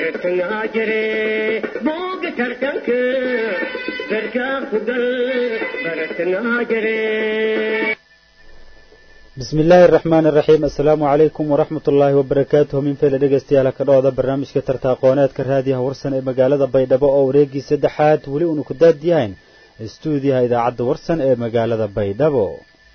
bartangaa jire booga tartanka garkaa ku gal bartangaa jire bismi illaahi araxmaani araxiim assalaamu calaykum waraxmat ullaahi wabarakaatuhu min fayla dhegeystayaal ka dhooda barnaamijka tarta aqooneedka raadiyaha warsan ee magaalada baydhabo oo wareegii saddexaad weli uunu ku daadiyahayn istuudiyaha idaacadda warsan ee magaalada baydhabo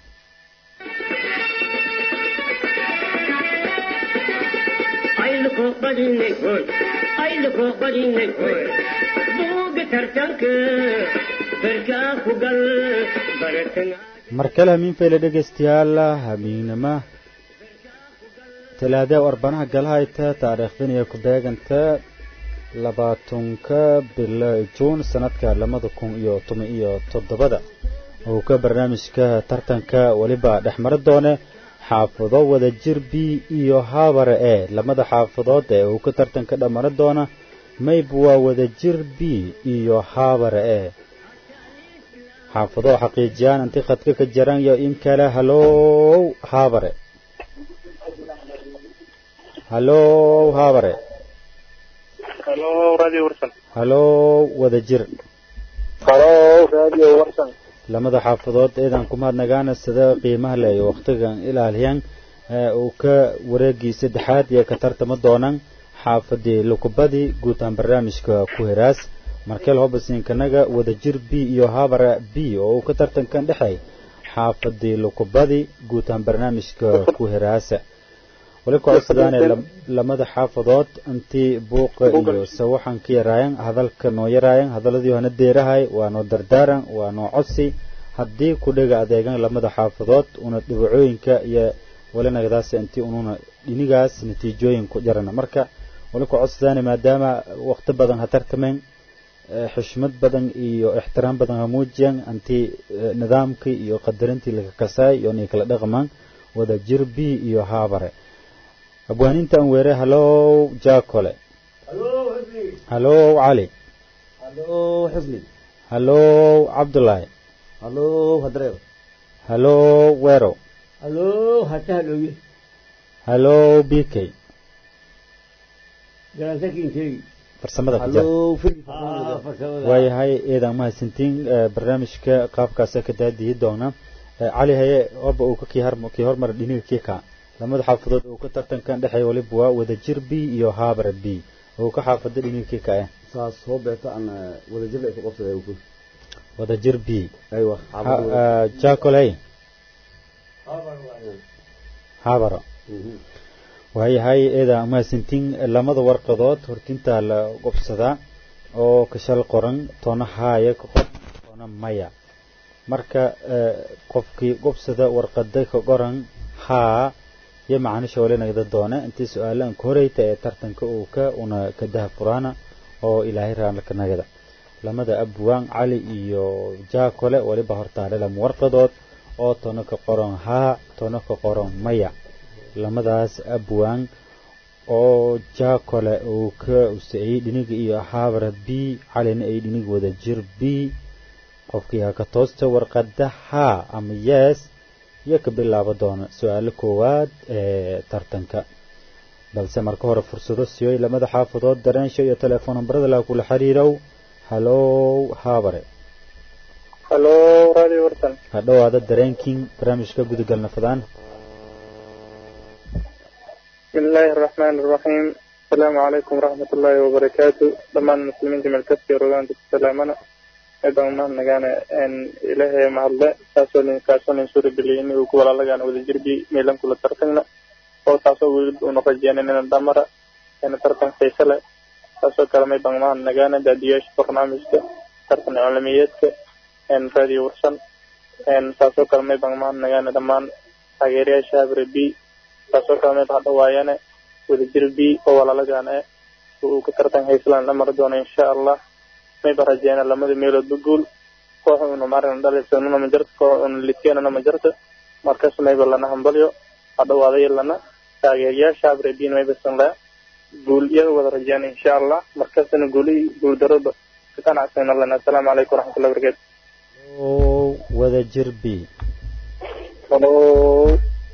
mar kale hamiin fayle dhegaystayaal hamiignama talaada arbanaha galahayta taariikhdan iyo ku beeganta labaatanka bilo juun sanadka labada kun iyo toban iyo toddobada uu ka barnaamijka tartanka weliba dhexmari doone xaafado wada jir b iyo haabare e lamada xaafadood ee uu ka tartanka dhamari doona mayb waa wada jir b iyo haabare e xaafado xaqiijiyaan inti khadka ka jaran iyo in kale halow haabare halow haabare halow wada jir lamada xaafadood eedan ku mahadnagaana sida qiimaha le iyo wakhtigan ilaaliyan uu ka wareegii saddexaad iyo ka tartama doonaan xaafadii lukubadii guud ahaan barnaamijka ku heraas markel hobasinkanaga wadajir b iyo habara b oo uu ka tartankan dhexay xaafadii lukubadii guud ahaan barnaamijka ku heraasa wali kocodsidaane lamada xaafadood intii buuqa iyo sawaxan ka yaraayan hadalka noo yaraayan hadaladii hana deerahay waa noo dardaaran waa noo codsi haddii ku dhega adeegan lamada xaafadood una dhibacooyinka iyo walinagadaas intii ununa dhinigaas natiijooyin ku jarana marka wali kocodsidaane maadaama waqti badan ha tartameen xushmad badan iyo ixtiraam badan ha muujiyan intii nidaamkii iyo qadarintii laga kasaay iyo nay kala dhaqmaan wada jir b iyo haabare abwaaninta an weere halow jaakole halow cali halow cabdulaahi halow weerow halow b k farsamada waayahay eedaan mahadsantiin barnaamijka qaabkaasa ka daadiyi doona cali haye oba uu kii hormara dhiniga kii kaa lamada xaafadood uu ka tartankan dhexeey waliba waa wadajir b iyo haabara b uu ka xaafada dhiniga kii kaa saas soo beerta aan wadajir ay ku qabsaday ku wadajir b aywa jacoley haabaro waayahay eeda mahadsantiin lamada warqadood hortintaa la qobsadaa oo kashal qoran toona haaya ka qoran toona maya marka qofkii qobsada warqada ka qoran haa iyo macaanisha walinagda doona intii su-aalaan ka horeyta ee tartanka uu ka una ka daha furaana oo ilaahay raanlaka nagada lamada abwaan cali iyo jaakole waliba hortaale lama warqadood oo toona ka qoran haa toona ka qoran maya lamadaas abwaan oo jaakole uu ka usayey dhiniga iyo haabara b calina ay dhinig wada jir b qofkii ha ka toosta warqada haa ama yees iyo ka bilaabo doona su-aalo koowaad ee tartanka balse marka hore fursado siyoy lamada xaafadood dareensho iyo telefoon nambarada laha kula xiriirow halow haabare ha dhowaada dareenkiin barnaamijka gudagalna fadaan بسم الله الرحمن الرحيم السلام عليكم ورحمة الله وبركاته دمان المسلمين جميع كسي روغان تسلامنا ايضا ما نغانا ان الهي مع الله تاسولين كاسولين سوري بلين وكولا لغانا وذا جربي ميلان كلا ترتننا او تاسو ولد ونقجينا ننا دامرا ان ترتن فيسلا تاسو كلمي بانما نغانا دادياش برنامجك ترتن علميتك ان راديو ورسن ان تاسو كلمي بانما نغانا دمان تاgeeraya shaabire b taasoo kale mid hadda waayane wadajir b oo walaalagan e uu ka tartan hayslan la mari doono insha allah mayba rajeena lamada meeloodba guul koox una marin dhalisanuna ma jirto koox una liteenana ma jirto markas mayba lana hambalyo hadhawaadayo lana taageerayaasha abrebin mayba sanla guul iyaga wada rajeena insha allah markasna guuli guul daroba ka qanacsana lana asalaamu calaykum waraxmatullahi barakatu wadajir b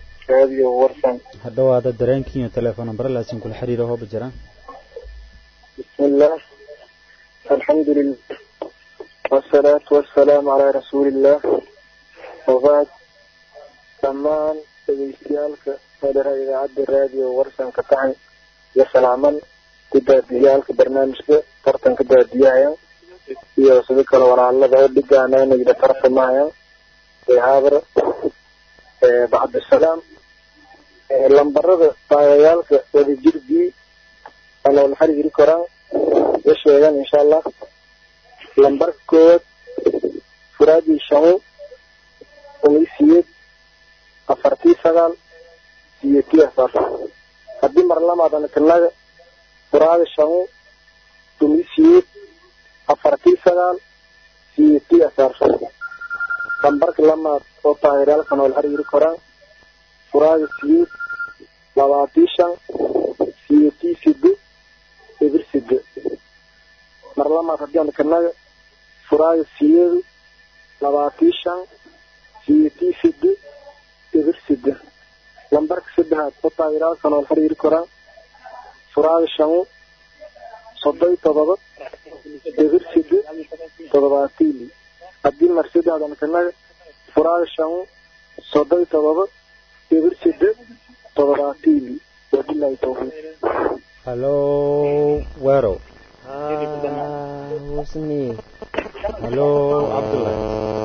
radio warsan hadhawaada dareenkiiyo telefoon nambara laasin kula xiriiro hooba jiraan بسم الله الحمد لله والصلاة والسلام على رسول الله وبعد dhammaan dhegeystayaalka fadhara idaacadda raadiyo warsanka taxan iyo salaaman ku daadiyaalka barnaamijka tartanka daadiyahaya iyo sidoo kale walaalada oo dhigaana inayda tartamahayaan ee haabara bacdisalaam lambarada taagayaalka wadajir b anool xarigiri koraan ya sheegan insha allah lambarka koowaad furaadii shamo umaysiyeed afartii sagaal iyo tii afar haddii mar lamaadana kanaga furaada shamo umaysiyeed afartii sagaal iyo tii afar lambarka lamaad oo taageeraalka nool xarigiri koraan furaada siyeed labaatii shan iyo tii side ebir side mar lamaad haddii aan kanaga furaada siyeedu labaatii shan iyo tii side ebir side lambarka saddexaad oo taageeraalka nool xiriiri koraan furaada shamo soddon todoba ebir side toddobaatiili haddii mar saddexdan kanaga furaada shamo soddon todoba ebir side toddobaatiili wabilahi tawfiiq hallo weerow husni hallo cabdullahi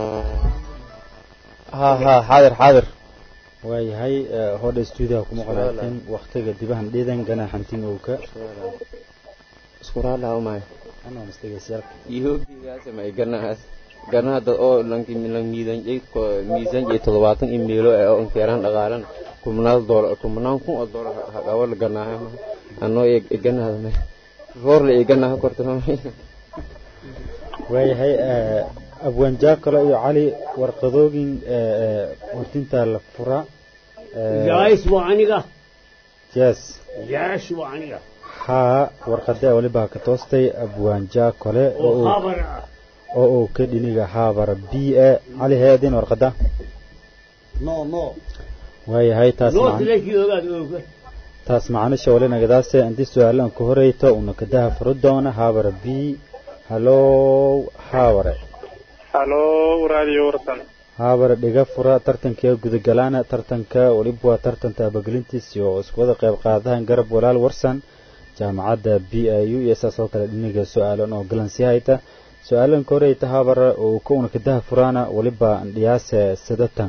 ha ha xaadir xaadir waayahay hodha stuudiyaha kuma qolaateen waktiga dibahan dhiidan ganaxantin owka isku raadhaa umay anaa misdhegeystayaal ihobigaas may ganahaas ganaha dad oo lanki lang miisanjay miisan jay toddobaatan in meelo ee oo inkeeraan dhaqaalan kumnaal doolar kumnaan kun oo doolar hagawa la ganaahay ma anoo ee ganaha me roor la ee ganaha korta ma waayahay abwaanjaa kale iyo cali warqadoogin hortintaa la fura jaais waa aniga yes jaash waa aniga haa warqadee waliba ka toostay abwaanjaa kale oo oo uu- khabar ah oo uu ka dhiniga haabara b e cali heedin warqada no no waayahay taas no macn- tilashii ogaad ooga taas macnisha walinagadaase intii su-aalaan ku horeyto una kadaha furo doona haabara b hallow haabare halo radio warsan haabare dhiga fura tartanka gudagalaana tartanka weliba waa tartanta abagelintiis oo isku wada qayb qaadahan garab walaal warsan jaamacadda b i u iyo saas oo kale dhiniga su-aalan oo galansi hayta su-aalan ka horeyta haabare oo ka una kadaha furaana weliba dhiyaase sidatan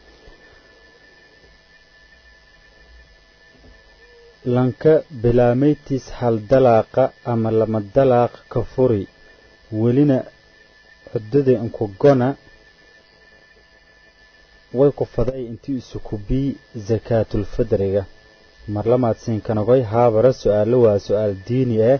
lanka bilaameytis hal dalaaqa ama lama dalaaq ka furi welina cudada inkugona way ku faday intii isukubii zakaatulfidriga mar lamaad siinkanagoy haabara su-aalo waa su-aal diini ah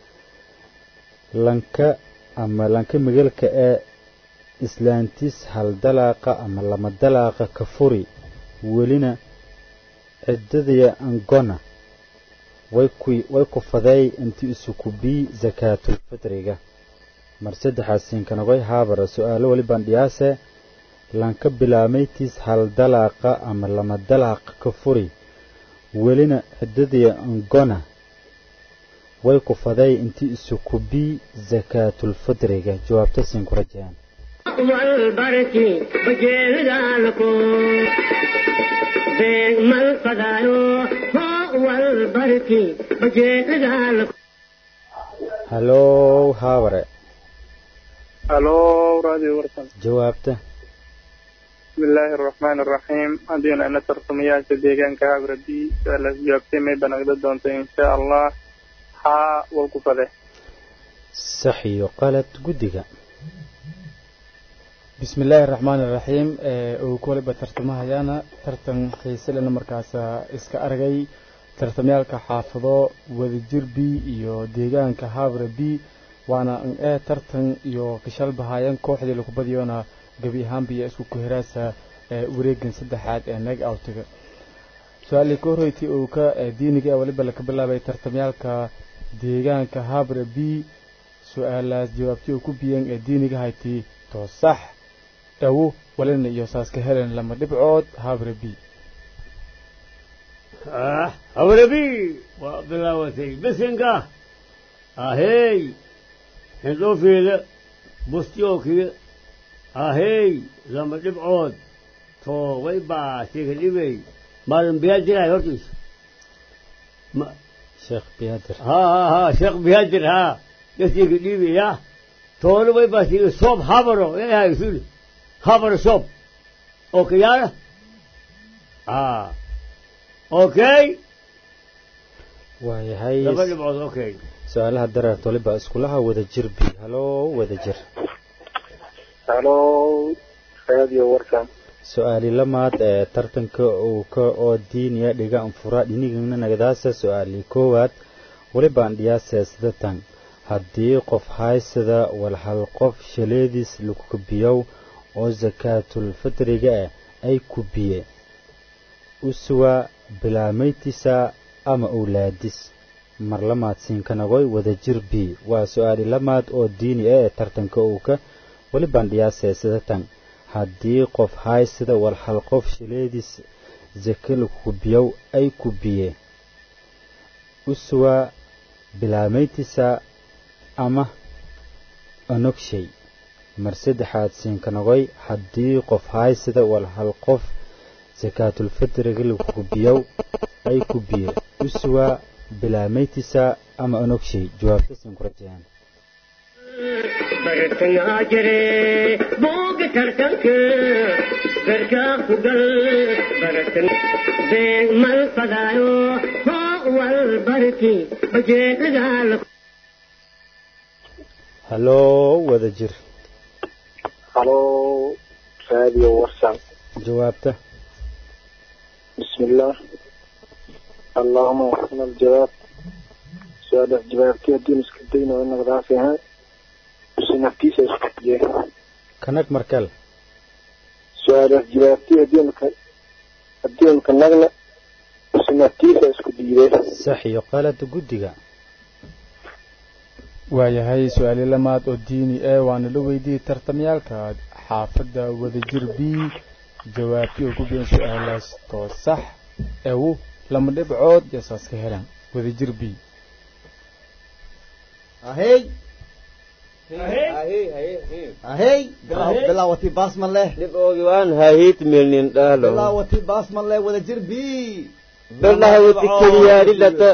lanka ama lanka migalka ee islaantis hal dalaaqa ama lama dalaaqa ka furi welina ciddadaya angona way ku way ku faday intii isukubii zakaatulfidriga mar saddexaad siinkanagoy haabara su-aalo walibaan dhiyaase lanka bilaameytis hal dalaaqa ama lama dalaaq ka furi welina ciddadii angona way ku faday intii isukubii zakaatulfidriga jawaabta siin ku rajayaan والبركي بجيلدالكو بين من فدايو هو البركي بجيلدالكو hallow haabare halo radio warsan jawaabta بسم الله الرحمن الرحيم هذين أنا ترسميات ديجان كهابر بي سألت جوابتي ما بنقدر دونت إن شاء الله ها والكفة sax iyo qalad guddiga بسم الله الرحمن الرحيم oo koliba tartamahayaana tartan xiise lena markaas iska aragay tartamyaalka xaafado wadajir b iyo deegaanka habre b waana ee tartan iyo kishal bahaayan kooxdii lagu badiyona gebi ahaanba iyo isku kuhiraasa wareegan saddexaad ee nag outiga su-aalii ka horreyti uu ka diiniga weliba laka bilaabay tartamyaalka deegaanka habre b su-aalaas jawaabtii uu ku biyeen ee diiniga hayti to sax dhawo walina iyo saaska helen lama dhibcood habre b ah hawrabi waa bilaawatay bisinka ahey xindhoofeeda bustiyookiga ahey lama dhibcood toobay baa sheeka dhibay maadan biyaa jirahay hortiisa Ma- sheekh biyaadir ها ها ها شيخ بيهدر ها يسيق ديبي يا تولو بي بس يقول صوب خبره ايه هاي شو خبر صوب اوكي يا اه اوكي waayahay لبن بعض اوكي su-aalaha dareert waliba iskulaha wada jir b haloo wada jir halo raadiyo warkan su-aali lamaad ee tartanka uu ka oo diiniya dhiga anfura dhinigana nagadaasa su-aali koowaad walibaan dhiyaasee sidatan haddii qof haysada walhal qof shaleediis lagu kubiyow oo sakaatulfitriga ah ay kubiye usuwa bilaamaytisa ama owlaadis mar lamaad siinkanagoy wada jir b waa su-aali lamaad oo diini ah ee tartanka uu ka walibaan dhiyaasee sidatan haddii qof haysada walhal qof shileediis sake lagu kubiyow ay kubiye usuwa bilaamaytisa ama onogshay mar saddexaad siinkanagoy haddii qof haysada walhal qof sakaatulfitriga lagu kubiyow ay kubiye usuwa bilaamaytisa ama onogshay jawaabta siinkurajayaan bartangaa jire booga tartanka garkaa ku gal bartan beeg mal fadaayo hoo wal barki bajeedadaa haloo wada jir halo raadiyo warsan jawaabta بسم الله اللهم وفقنا الجواب سؤال جوابتي الدين اسكدين وانا غرافيها بس نفتيسة اسكدين kanag markale سؤال جوابتي الدين الدين كنغنى بس نفتيسة اسكدين sax iyo qalada guddiga waayahay su-aali lamaad oo diini ee waana la weydiiyey tartamyaalka xaafadda wadajir b jawaabtii oo ku biyan su-aalaas too sax ewu lama dhibcood yasaas ka helaan wadajir b ahey ahey ahey ahey bilaa- bilaawati baasman leh dhib oogi waan hahiit milnin dhahlo bilaawati baasman leh wadajir b billahawati keliyaadhilata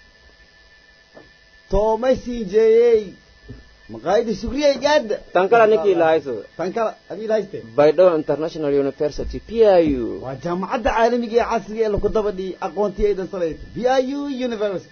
toomay sii jeeyey maqaayadi sugriyay gaadha tan kala ninkii lahayso tan kala adii lahayste baydhabo international university piu waa jaamacadda caalamiga ee casriga ee laku dabadhi aqoontii aydan salayto b i u university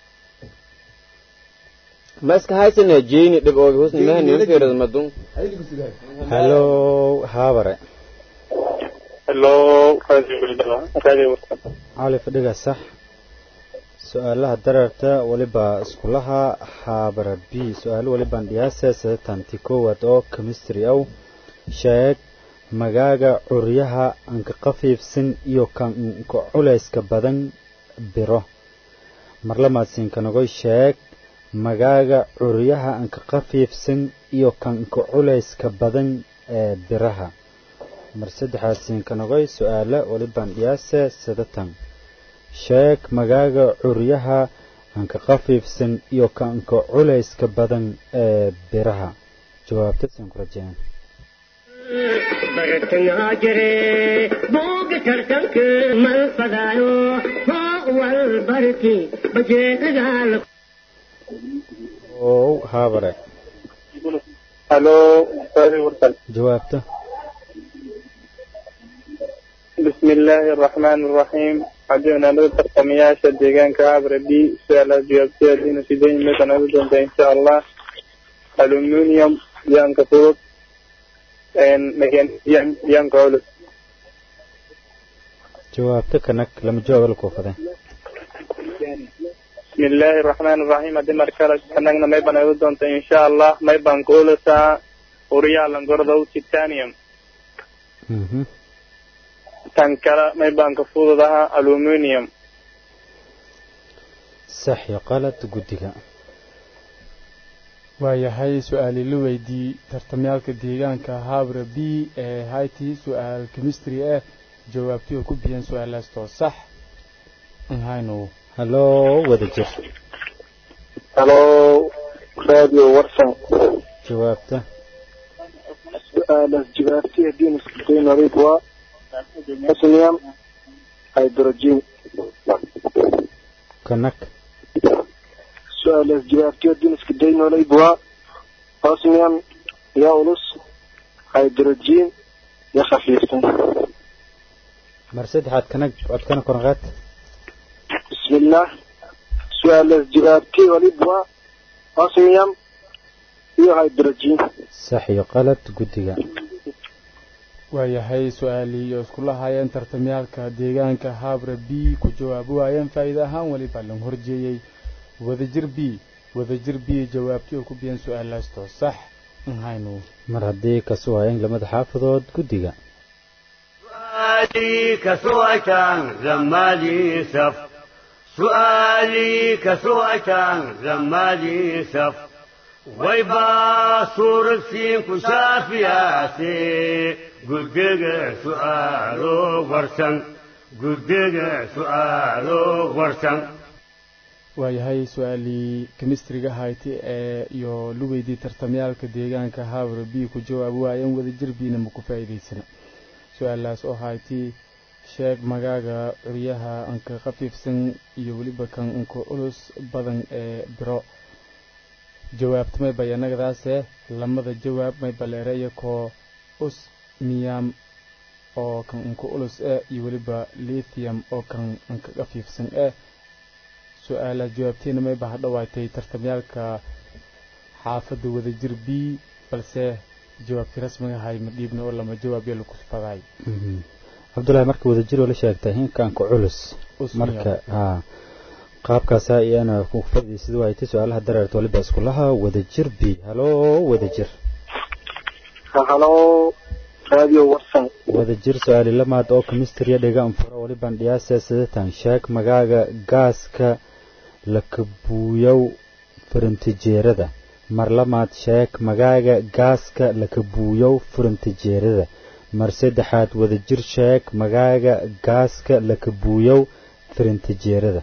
ma iska haysana jeyni dhib oogi husni mahani fiirad madun adigu sugahay haloo haabare hello radio radio warsan cali fadhiga sax su-aalaha dareerta waliba iskulaha haabara b su-aalo walibaan dhiyaasa sadetanti koowaad oo chemistry ow sheeg magaaga curyaha anka qafiifsan iyo kanka culayska badan biro marlamaad siinkanagoy sheeg magaaga curyaha anka qafiifsan iyo kanka culayska badan ee biraha mar saddexaad siinkanagoy su-aalo walibaan dhiyaasa sadatan sheeg magaaga curyaha anka qafiifsan iyo kanka culayska badan ee biraha jawaabta siin ku rajeen bartangaa jire booga tartanka mal fadaayo hoo wal barki bajeedadaa oo haabare hello radio warsan jawaabta بسم الله الرحمن الرحيم عدونا نذكر ترتمياشا ديغان كابر بي سؤال جوابتي دين سيدين مثلا نذكر إن شاء الله ألومنيوم يان كفوت إن مكان يان يان كولس jawaabta kanag lama jawaab la kuufadeen بسم الله الرحمن الرحيم أدي مركلة كنغنا ما يبان نذكر إن شاء الله ما يبان كولسا وريا لنقرضو تيتانيوم Mhm. tan kale may baan ka fududaha aluminium sax iyo qalad guddiga waayahay su-aali la weydii tartamyaalka deegaanka haabra b ee hayti su-aal chemistry ah jawaabtii oo ku biyan su-aalaas too sax nhaynu haloo wada jir halo radio warsan jawaabta su-aalaas jawaabtay haddii iskadayn nadiif waa osmium hydrogen kanag su-aalaas jawaabtay haddii iskadayn nadiif waa osmium yaa ulus hydrogen ya khafiifsan mar saddexaad kanag codkana koranqaad bismillah su-aalaas jawaabtay waliba waa osmium iyo hydrogen sax iyo qalad guddiga waayahay su-aalii iyo iskula haayeen tartamyaalka deegaanka haabra b ku jawaabi waayeen faa'iide ahaan weliba lan horjeeyey wadajir b wadajir b jawaabtii oo ku biyeen su-aalaastoo sax nhaynu mar haddii kasu haayeen lamada xaafadood guddiga سؤالي كسوأتان زمالي سف سؤالي كسوأتان زمالي سف ويبا صور سين كشافياتي قدق سؤالو ورسن قدق سؤالو ورسن waayahay su-aalii kemistriga hayti ee iyo lugeydii tartamyaalka deegaanka haabra b ku jawaabi waayeen wadajir bina ma ku faa'iidaysana su-aalaas oo hayti sheeg magaaga curyaha anka khafiifsan iyo weliba kan anka culus badan ee biro jawaabta may bayanagadaase lamada jawaab may baleereeya koo us miyam oo kan anka culus eh iyo weliba lithium oo kan anka khafiifsan eh su-aalaad jawaabteena may baha dhawaatay tartamyaalka xaafadda wadajir b balse jawaabtii rasmiga ahay ma dhiibna oo lama jawaab yaa lagu faday cabdullaahi marka wadajiroo la sheegtay hinkaanka culus marka haa qaabkaasaa iyana ku faa'iidaysid waaytay su-aalaha dareerta waliba iskulaha wadajir b halo wadajir halo radio warsan wadajir su-aali lamaad oo kemistriya dhiga anfuro waliban dhiyaasa sidatan sheeg magaaga gaaska lakabuuyow furintijeerada mar lamaad sheeg magaaga gaaska lakabuuyow furintijeerada mar saddexaad wadajir sheeg magaaga gaaska lakabuuyow furintijeerada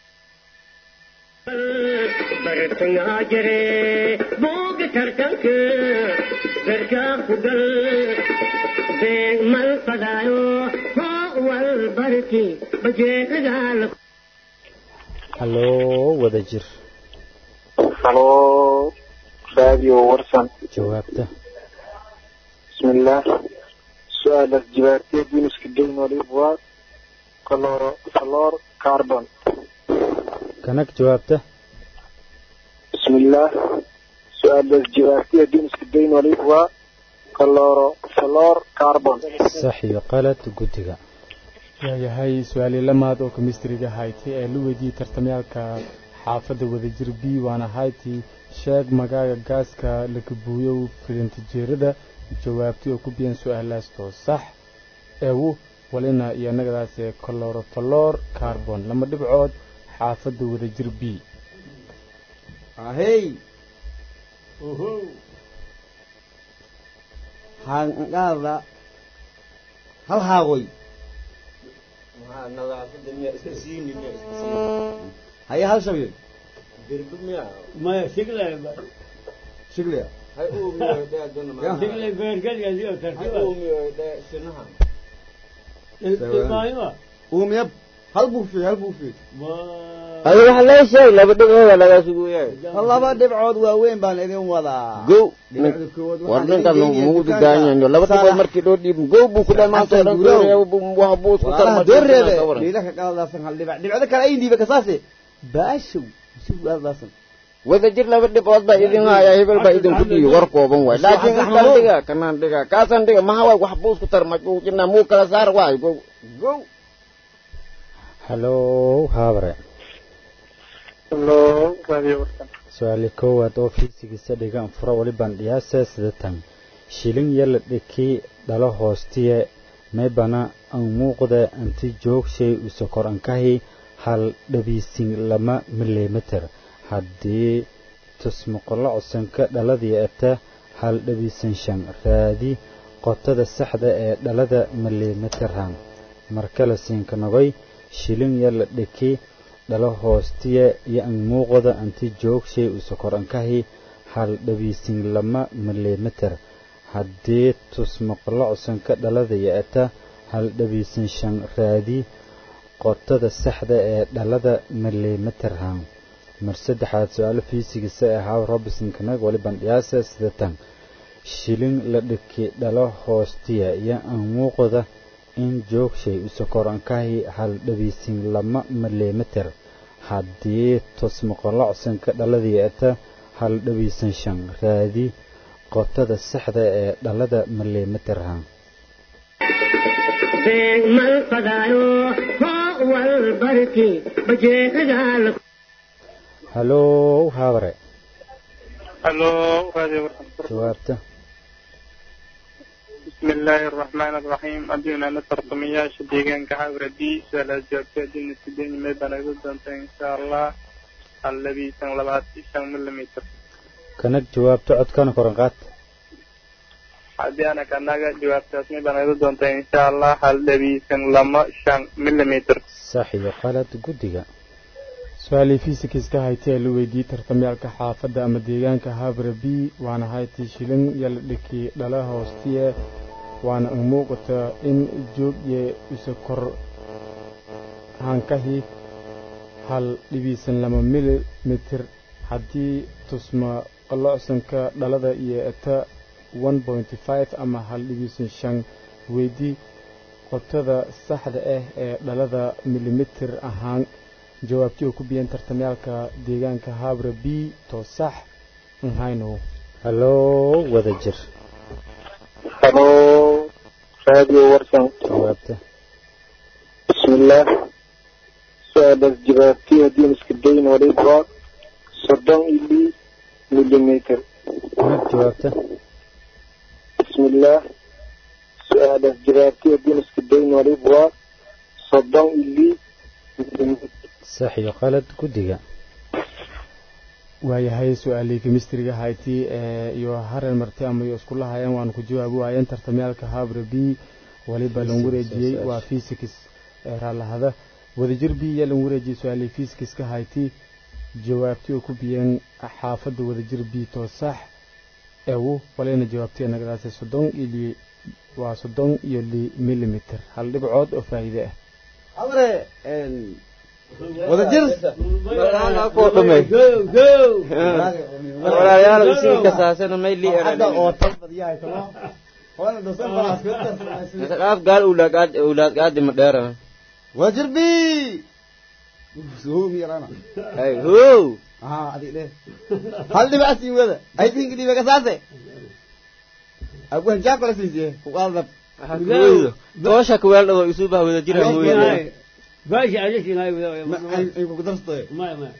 bartangaa jire booga tartanka garkaa ku gal beeg mal fadaayo hoo wal barki bajeedadaa halo wadajir halo radio warsan jawaabta bismillah su-aalaas jawaabtay haddii iskadayn nadiif waa coloro flor carbon kanag jawaabta bismillah su-aalaas jawaabtay haddii iskadayn nadiif waa coloro flor carbon sax iyo qalad guddiga waayahay su-aalii lamaad oo kemistriga hayti ee la weydiiyey tartamyaalka xaafadda wadajir b waana hayti sheeg magaaga gaaska lakabuuyow firintijeerada jawaabtii oo ku biyan su-aalaastoo sax eewu walina iyo nagadaase colorofalor carbon lama dhibcood xaafadda wadajir b ahey hanqaada hal haagoy haye hal shabye maya siglay shigliya siglay beergadiyo tartiba uumiyab hal buufiy hal buufiy adi waxa lee sheeg laba dhibcooda lagaa suguyahay laba dhibcood waaweyn baan idin wadaa gow dhibcda koowaad war waxaan ninkan idin mugu geeyay dugaanyayo laba dhibcood markii loo dhiib gow buu ku dhahay maanta Xasan dhan Gurow. wax buu isku walaalaha dooreebe tarmay dhiilaka qaladaasan hal dhibac dhibcda kale ay dhiiba kasaase baashow si qaladaasan wadajir laba dhibcood baa idin haya hebel baa idinku dhiibi war kooban waay laakiin intaan dhiga kanaan dhiga kaasaan dhiga maha waay wax buu isku tarmay buu jinaa muu kala saar waay gow gow halo haabare halo radio warsan su-aali koowaad oo fiisigiisa dhiga anfuro waliban dhiyaasa sidatan shilin yala dhiki dhalo hoostiye maybana an muuqda anti joogshay usokor ankahi hal dhabiisin lama milimeter haddii tusmuqolo cosanka dhaladii ata hal dhabiisan shan raadi qotada saxda ee dhalada milimeteran markale siinka nogoy shilin yala dhiki dhalo hoostiya iyo an muuqda anti joogshay usakorankahi hal dhabiisin lama milimitir haddii tusmaqlocsanka dhalada yeeta hal dhabiisin shan raadi qotada saxda ee dhalada milimitirhan mar saddexaad su-aalo fiisigisa ee haw robinson kanag wali bandhiyaasa sida tan shilin la dhiki dhalo hoostiya iyo an muuqda in joogshay usakorankahi hal dhabiisin lama milimitir haddii tusmaqolocsanka dhalada yeeta hal dhabiisan shan raadi qotada saxda ee dhalada milimitirhan beeg mal fadaayo hoo wal barki bajeecagal halow haabare halo radio warsan jawaabta بسم الله الرحمن الرحيم أدينا نترطمياش ديغان كحاورة دي سؤال جوابتي أدينا سيدين ميبانا قدنت إن شاء الله الذي سنلباتي شان مليمتر kanag jawaabta codkana koranqaad haddii ana kanaga jawaabtaas mibaan iga doonta insha allah hal dhabiisan lama shan millimeter sax iyo qalad guddiga su-aalii fiisikiska haytee la weydiiyey tartamyaalka xaafadda ama deegaanka habra b waana hayti shilin yala dhiki dhala hoostiye waana an muuqata in joogye isa kor hankahi hal dhibiisan lama milimitir haddii tusma qalocsanka dhalada iyo eta one pointy five ama hal dhibiisan shan weydii qotada saxda ah ee dhalada milimitir ahaan jawaabtii oo ku biyan tartamyaalka deegaanka habra b to sax nhayno halow wada jir halo radio warsan jawaabta بسم الله سؤال الجباتي هدين اسكدين وليبرا صدام إلي مليمتر kanag jawaabta بسم الله سؤال الجباتي هدين اسكدين وليبرا صدام إلي مليمتر sax iyo qalad guddiga waayahay su-aalii kemistriga hayti ee iyo haren marti ama iyo isku lahayeen waanu ku jawaabi waayeen tartamyaalka habra b waliba lan wareejiyey waa fisikis ee raallahada wadajir b iyo lan wareejiyey su-aalii fisikiska hayti jawaabtii oo ku biyeen xaafadda wadajir b to sax ewu walina jawaabtii nagadaasay soddon iyo waa soddon iyo li milimitir hal dhibcood oo faa'iide ah habre wadajir koo dhumay walaalayaal isii kasaasana may lii hadda oo eraan tan badiyahay tamo wana dosan balaas ka dhaaf gaal ulaad ulaad gaadi ma dheerana wadajir bi suumi yarana ay how aha adig dhe hal dhibac sii wada ay tinki dhibe kasaase agu hanjaa kala siisiye kuqaadab toosha kuweel dhado isu bah wada jira mooyee باشا علاش هاي ay kugu darstoy ما ما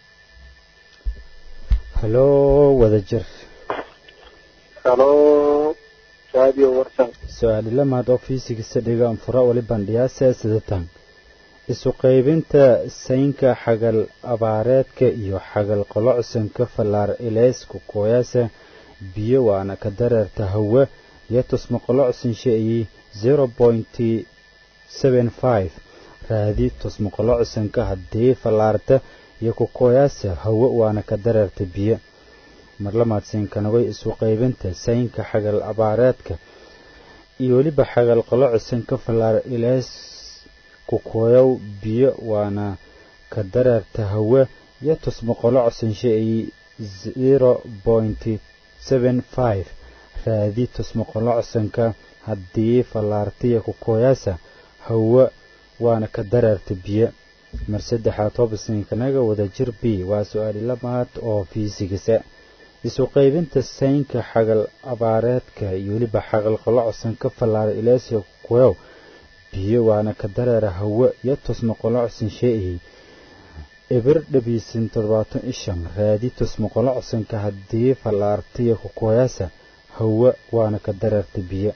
halow wada jir halo radio warsan su-aali lamaad oo fiisigisa dhigaan fura wali bandhiyaase sida tan isu qaybinta saynka xagal abaareedka iyo xagal qolocsanka fallaar ilaysku kooyaasa biyo waana ka dareerta hawe iyo tusma qolocsan sheeyi zero pointy seven five raadi tusma qolocsanka haddii fallaarta iyo ku kooyaasa hawe waana ka dareerta biyo marlamaad siinkanagay isu qaybinta saynka xagal abaareedka iyo weliba xagal qolocsan ka fallaar ilays ku kooyow biyo waana ka dareerta hawe iyo tusma qolocsan sheeyi zero pointy seven five raadi tusma qolocsanka haddii fallaartiya ku kooyaasa hawe waana ka dareerta biyo mar saddexaad hobsinkanaga wadajir b waa su-aali lamaad oo fiisigisa isu qaybinta saynka xagal abaareedka iyo weliba xagal qolocsan ka fallaara ilaasiya kuyow biyo waana ka dareera hawe iyo tusma qolocsan shee'iyey ibir dhabiisin toddobaatan ishan raadi tusma qolocsanka haddii fallaartiya ku kooyaasa hawe waana ka dareerta biyo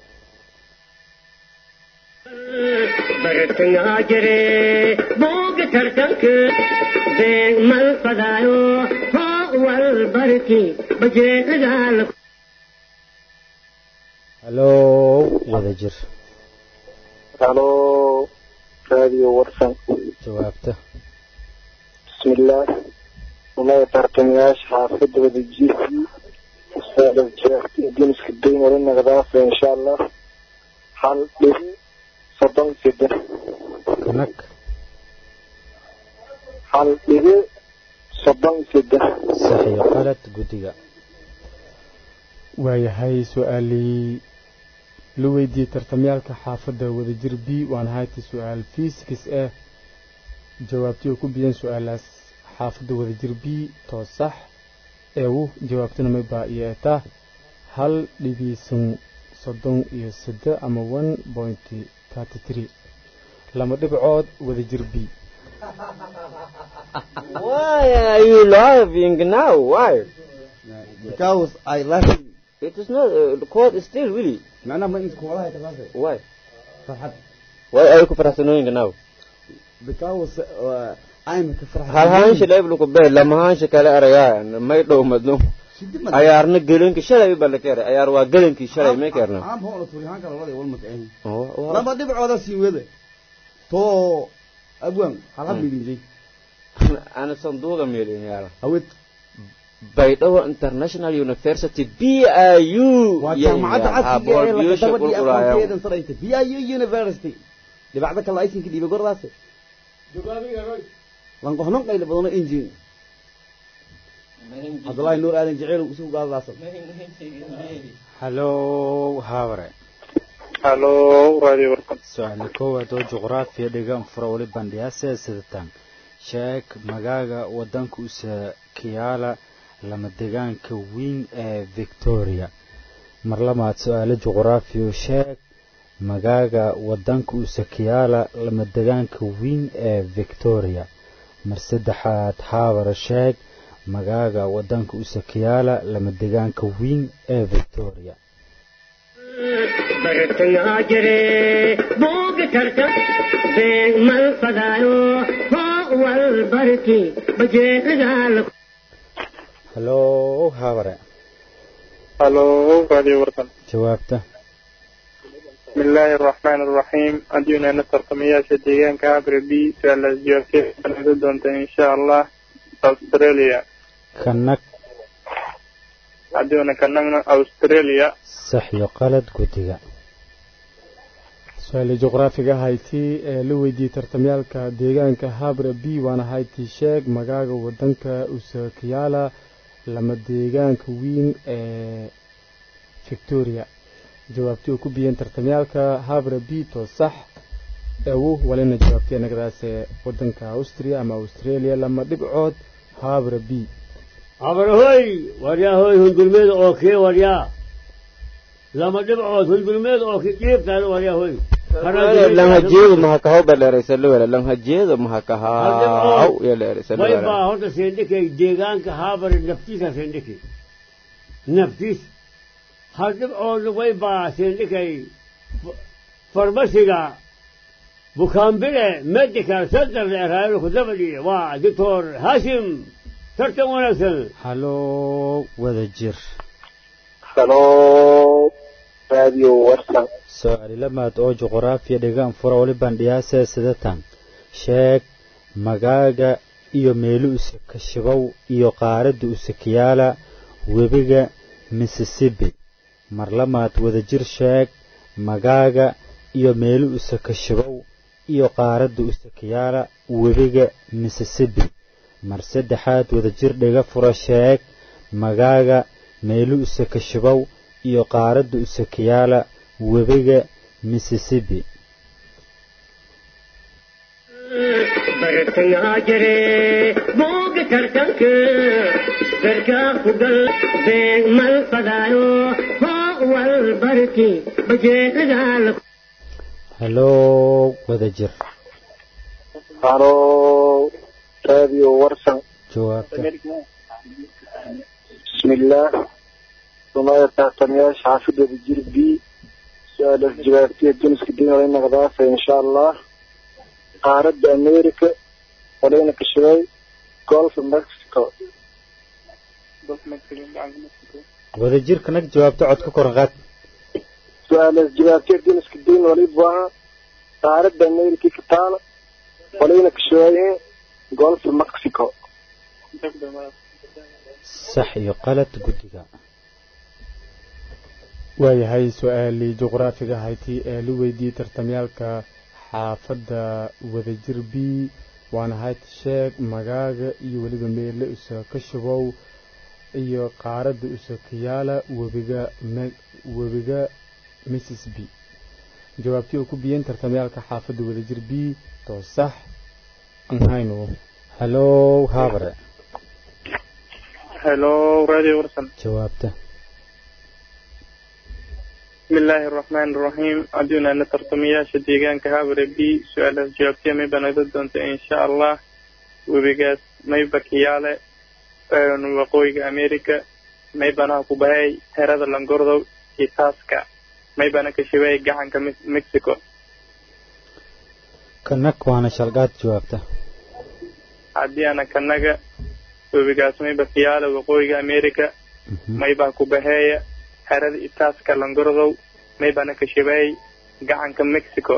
bartangaa jire booga tartanka beeg mal fadaayo hoo wal barki bajeecagal halow wada jir halo radio warsan jawaabta بسم الله وما يترتمياش حافظ ودجيسي استاذ جاهتي دين سكدين ولنا غضافة إن شاء الله حال به صدام سيدة kanag حال به صدام سيدة sax iyo qalad guddiga waayahay su-aalii la weydiiyey tartamyaalka xaafadda wadajir b waan hayti su-aal fiisikis ah jawaabtii oo ku biyeen su-aalaas xaafadda wadajir b too sax eewu jawaabtuna may baa iyo etaa hal dhibiisan soddon iyo sedde ama one point thirty three lama dhibcood wadajir b Why are you laughing now? Why? Because I laughing. It is not, uh, the court is still really. معناها ما انت كولاها كذا Why? فرحت Why are you kufaraxsanooyinka now? because uh, I'm كفرح hal haansha leeblu ku bee lama haansha kale arayaa may dhow madno ayaarna gelinki shalay baa la keenay ayaar waa gelinkii shalay may keerna عام هون توريهان كلا ولا والمك عين لما دبع هذا سيوده تو أبوان هلا بيجي ana sanduuqa meelin yaala أود baydhabo international university b i u وجامعة عسكرية لك دبر دي أفضل كذا صريت في أي يونيفرسيتي اللي بعدك الله يسين كده بقول راسه لان قهنون قيل بدون إنجين عبد الله نور آدم جعيل وسوق قال راسه hallow haaware halo radio warqad su-aala koowaad oo juqraafiya dhigan fura wali bandhiyaasee sidatan sheeg magaaga wadanka usa kiyaala lama degaanka weyn ee victoria mar labaad su-aalo juqraafiyo sheeg magaaga wadanka usa kiyaala lama degaanka weyn ee victoria mar saddexaad haaware sheeg magaaga wadanka usa kiyaala lama degaanka weyn ee victoria bartangaa jire buuga tarta beeg mal fadaayo hoo wal barki bajeerigaala hallow haaware halo radio warqad jawaabta بسم الله الرحمن الرحيم أدينا نترقمياشة ديغان كابر بي سؤال جوابتي دونتا إن شاء الله أستراليا kanag أدينا كنغنا أستراليا sax iyo qalad guddiga su-aali juqraafiga hayti ee la weydiiyey tartamyaalka deegaanka habre b waana hayti sheeg magaaga wadanka usakiyaala lama deegaanka weyn ee victoria jawaabtii oo ku biyeen tartamyaalka habre b to sax ewu walina jawaabtay nagadaas ee wadanka austria ama australia lama dhibcood habre b abarahoy waryaa hoy hundulmeeda oo kee waryaa lama dhibcood hundulmeeda oo kee dhiibtaada waryaa hoy lanhajeedu mahakahaw baa dheeraysalowela lanhajeedu mahakahaw ya way dheeraysalowela baa horta seendhikay deegaanka haabare naftiisa seendhiki naftiis hal dhibcoodna way baa seendhikay farmasiga bukaambile medical center leeraayada ku dabadhiye waa doctor hashim tartan wanaagsan hallow wada jir halo radio warsan su-aali lamaad oo juqraafiya dhigaan fura wali bandhiyaasee sidatan sheeg magaaga iyo meelu usa kashibow iyo qaaradda usakiyaala webiga mississippi mar lamaad wadajir sheeg magaaga iyo meelu usa kashibow iyo qaaradda usakiyaala webiga mississippi mar saddexaad wadajir dhiga fura sheeg magaaga meelu usa kashibow iyo qaaradda usakiyaala webiga mississippi bartangaa jire buuga tartanka garkaa ku gal beeg mal fadaayo hoo wal barki bajeerigaala hallow wadajir halo radio warsan jawaabta بسم الله وما يتعتمياش حافظة بجير بي سؤال الجوابية جنس الدين ولينا غضافة إن شاء الله قارد أمريكا ولينا كشوي جولف مكسيكو wadajir kanag jawaabta cod ka koran qaad سؤال الجوابية جنس الدين وليد بوها قارد أمريكا كتالا ولينا كشوي golf mexico sax iyo qalad guddiga waayahay su-aalii juqraafiga hayti ee la weydiiyey tartamyaalka xaafadda wadajir b waana hayd sheeg magaaga iyo weliba meelle usa ka shubow iyo qaaradda usa kayaala webiga webiga mrs b jawaabtii oo ku biyeen tartamyaalka xaafadda wadajir b to sax anhayno hallow haabare hello radio warsan jawaabta bismillaahi araxmaani araxiim haddiinu ana tartamayaasha deegaanka habare b su-aalaas jawaabtiya mayba nagda doonta insha allah webigaas mayba kiyaale waqooyiga america maybanaha ku bahay herada langordow iyo taaska maybana ka shibay gacanka mexico kanag waana shalgaad jawaabta haddii ana kanaga webigaas mayba kiyaale waqooyiga america maybaa ku baheeya herada itaaska langordow maybana ka shibay gacanka mexico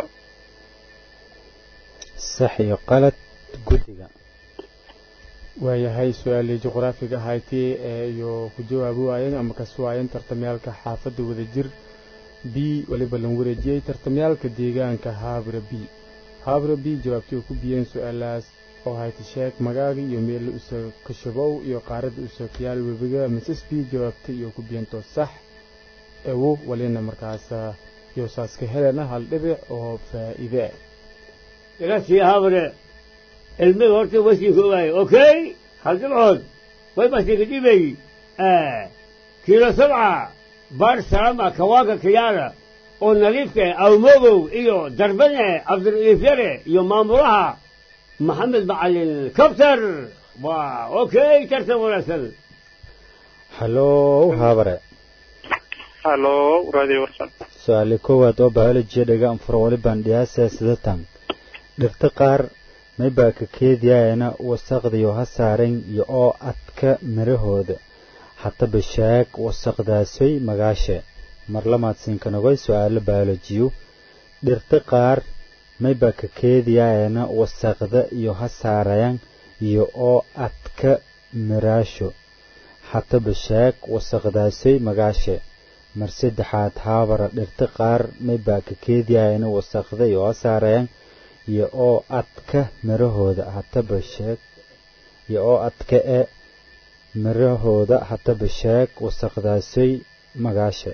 sax iyo qalad guddiga waayahay su-aalii juqraafiga ahayti ee iyo ku jawaabi waayeen ama kasi waayeen tartamyaalka xaafadda wadajir b waliba lan wareejiyey tartamyaalka deegaanka haabra b haabra b jawaabtii oo ku biyeen su-aalaas oo hayti sheeg magaaga iyo meelle usa kashabow iyo qaaradda usa kayaal webiga mrs b jawaabtay iyo ku biyeentoo sax ewo walina markaas yosaaska helena hal dhibic oo faa'iide ah ilasii habre ilmiga horta wasii koogaay okay hal dhibcood way basiga dhibay kiilo sabca baar salama kawaaga kiyaala oo nadiifka awmogow iyo darbane cabdira'iifyare iyo maamulaha maxamed macalin kabtar waa okay tartan wanaagsan hallow haabare hallo radio warsan su-aale koowaad oo biolojiya dhagaan furo walibaan dhiyaasa sidatan dhirta qaar maybaa ka keediyaayana wasaqdiyo ha saaren iyo oo adka midhahooda hataba shaag wasaqdaasoy magaashe mar lamaad siinkanogay su-aalo biolojiyu dhirta qaar maybaa ka keediyaayana wasaqda iyo ha saarayan iyo oo adka miraasho hataba shaag wasaqdaasoy magaashe mar saddexaad haabara dhirta qaar maybaa ka keediyaayana wasaqda iyo ha saarayan iyo oo adka mirahooda hataba sheeg iyo oo adka e mirahooda hataba sheeg wasaqdaasoy magaashe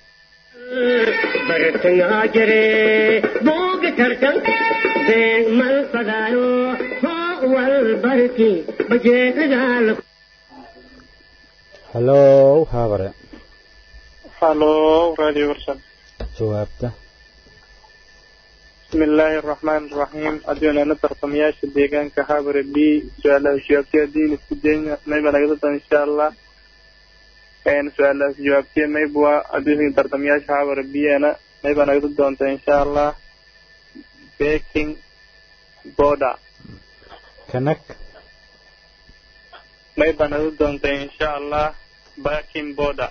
bartangaa jire booga tartanka beeg mal fadaayo hoo wal barki bajeedaal hallow haabare hallo radio warsan jawaabta bismi illaahi araxmaani araxiim haddiinu ana tartamayaasha deegaanka habare b su-aalaha jawaabtiya haddiinu isku dayna mayba nagada doon insha allah su-aalahaas jawaabtiya mayba haddii tartamayaasha habare b-na mayba nagada doonta insha allah baking border kanag mayba nagada doonta insha allah baking border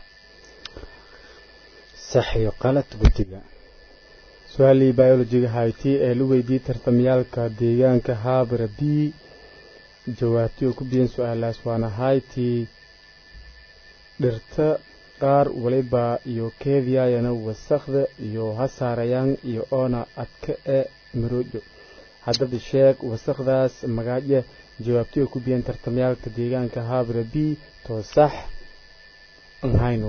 sax iyo qalad guddiga su-aalii biolojiga hayti ee la weydiiyey tartamyaalka deegaanka haabra b jawaabtii oo ku biyeen su-aalaas waana hayti dhirta qaar waliba iyo keediyaayana wasaqda iyo ha saarayaan iyo oona adka e maroojo haddaba sheeg wasaqdaas magaaje jawaabtii oo ku biyeen tartamyaalka deegaanka haabra b too sax anhayno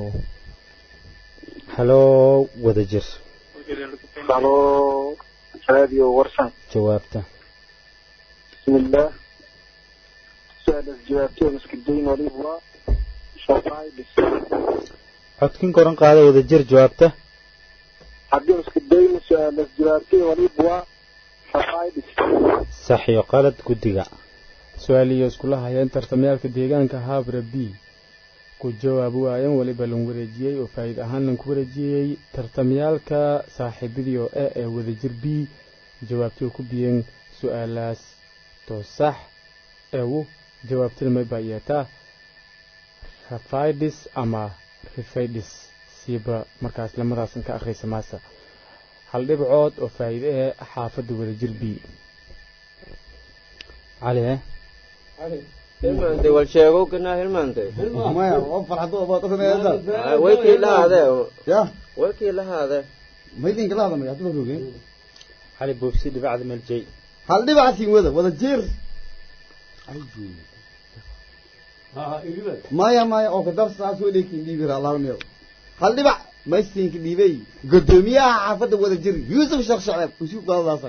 hallow wadajir hallo radio warsan jawaabta bismillah su-aalaas jawaabtay iska dayn waliba waa shafaaidis codkin koran qaada wadajir jawaabta haddii iska dayna su-aalaas jawaabtay waliba waa shafaaidis sax iyo qalad guddiga su-aaliyo iskula hayeen tartamyaalka deegaanka haabra b ku jawaabi waayeen weliba lan wareejiyey oo faa'iid ahaan lan ku wareejiyey tartamyaalka saaxiibadii oo e ee wadajir b jawaabtii oo ku biyeen su-aalaas too sax eewu jawaabtina may baa yeetaa rafidis ama rifidis siiba markaas lamadaasan ka akhriysa maasa hal dhibcood oo faa'iide ee xaafadda wadajir b cali eh hilmaantay wal sheego kanaa hilmaantay maya oo farxado oo baad ogamaysa waykii lahaade ya waykii lahaade maydinka la hadamay hadba roogeen xali buubsi dhibacda meeljay hal dhibacasiin wada wada jeer maya maya oo kadar saas oo dheekin dhiibira allahumma hal dhibac maysinka dhiibay gudoomiyaha xaafadda wada jir yuusuf sheekh shacab usuu qaadaasan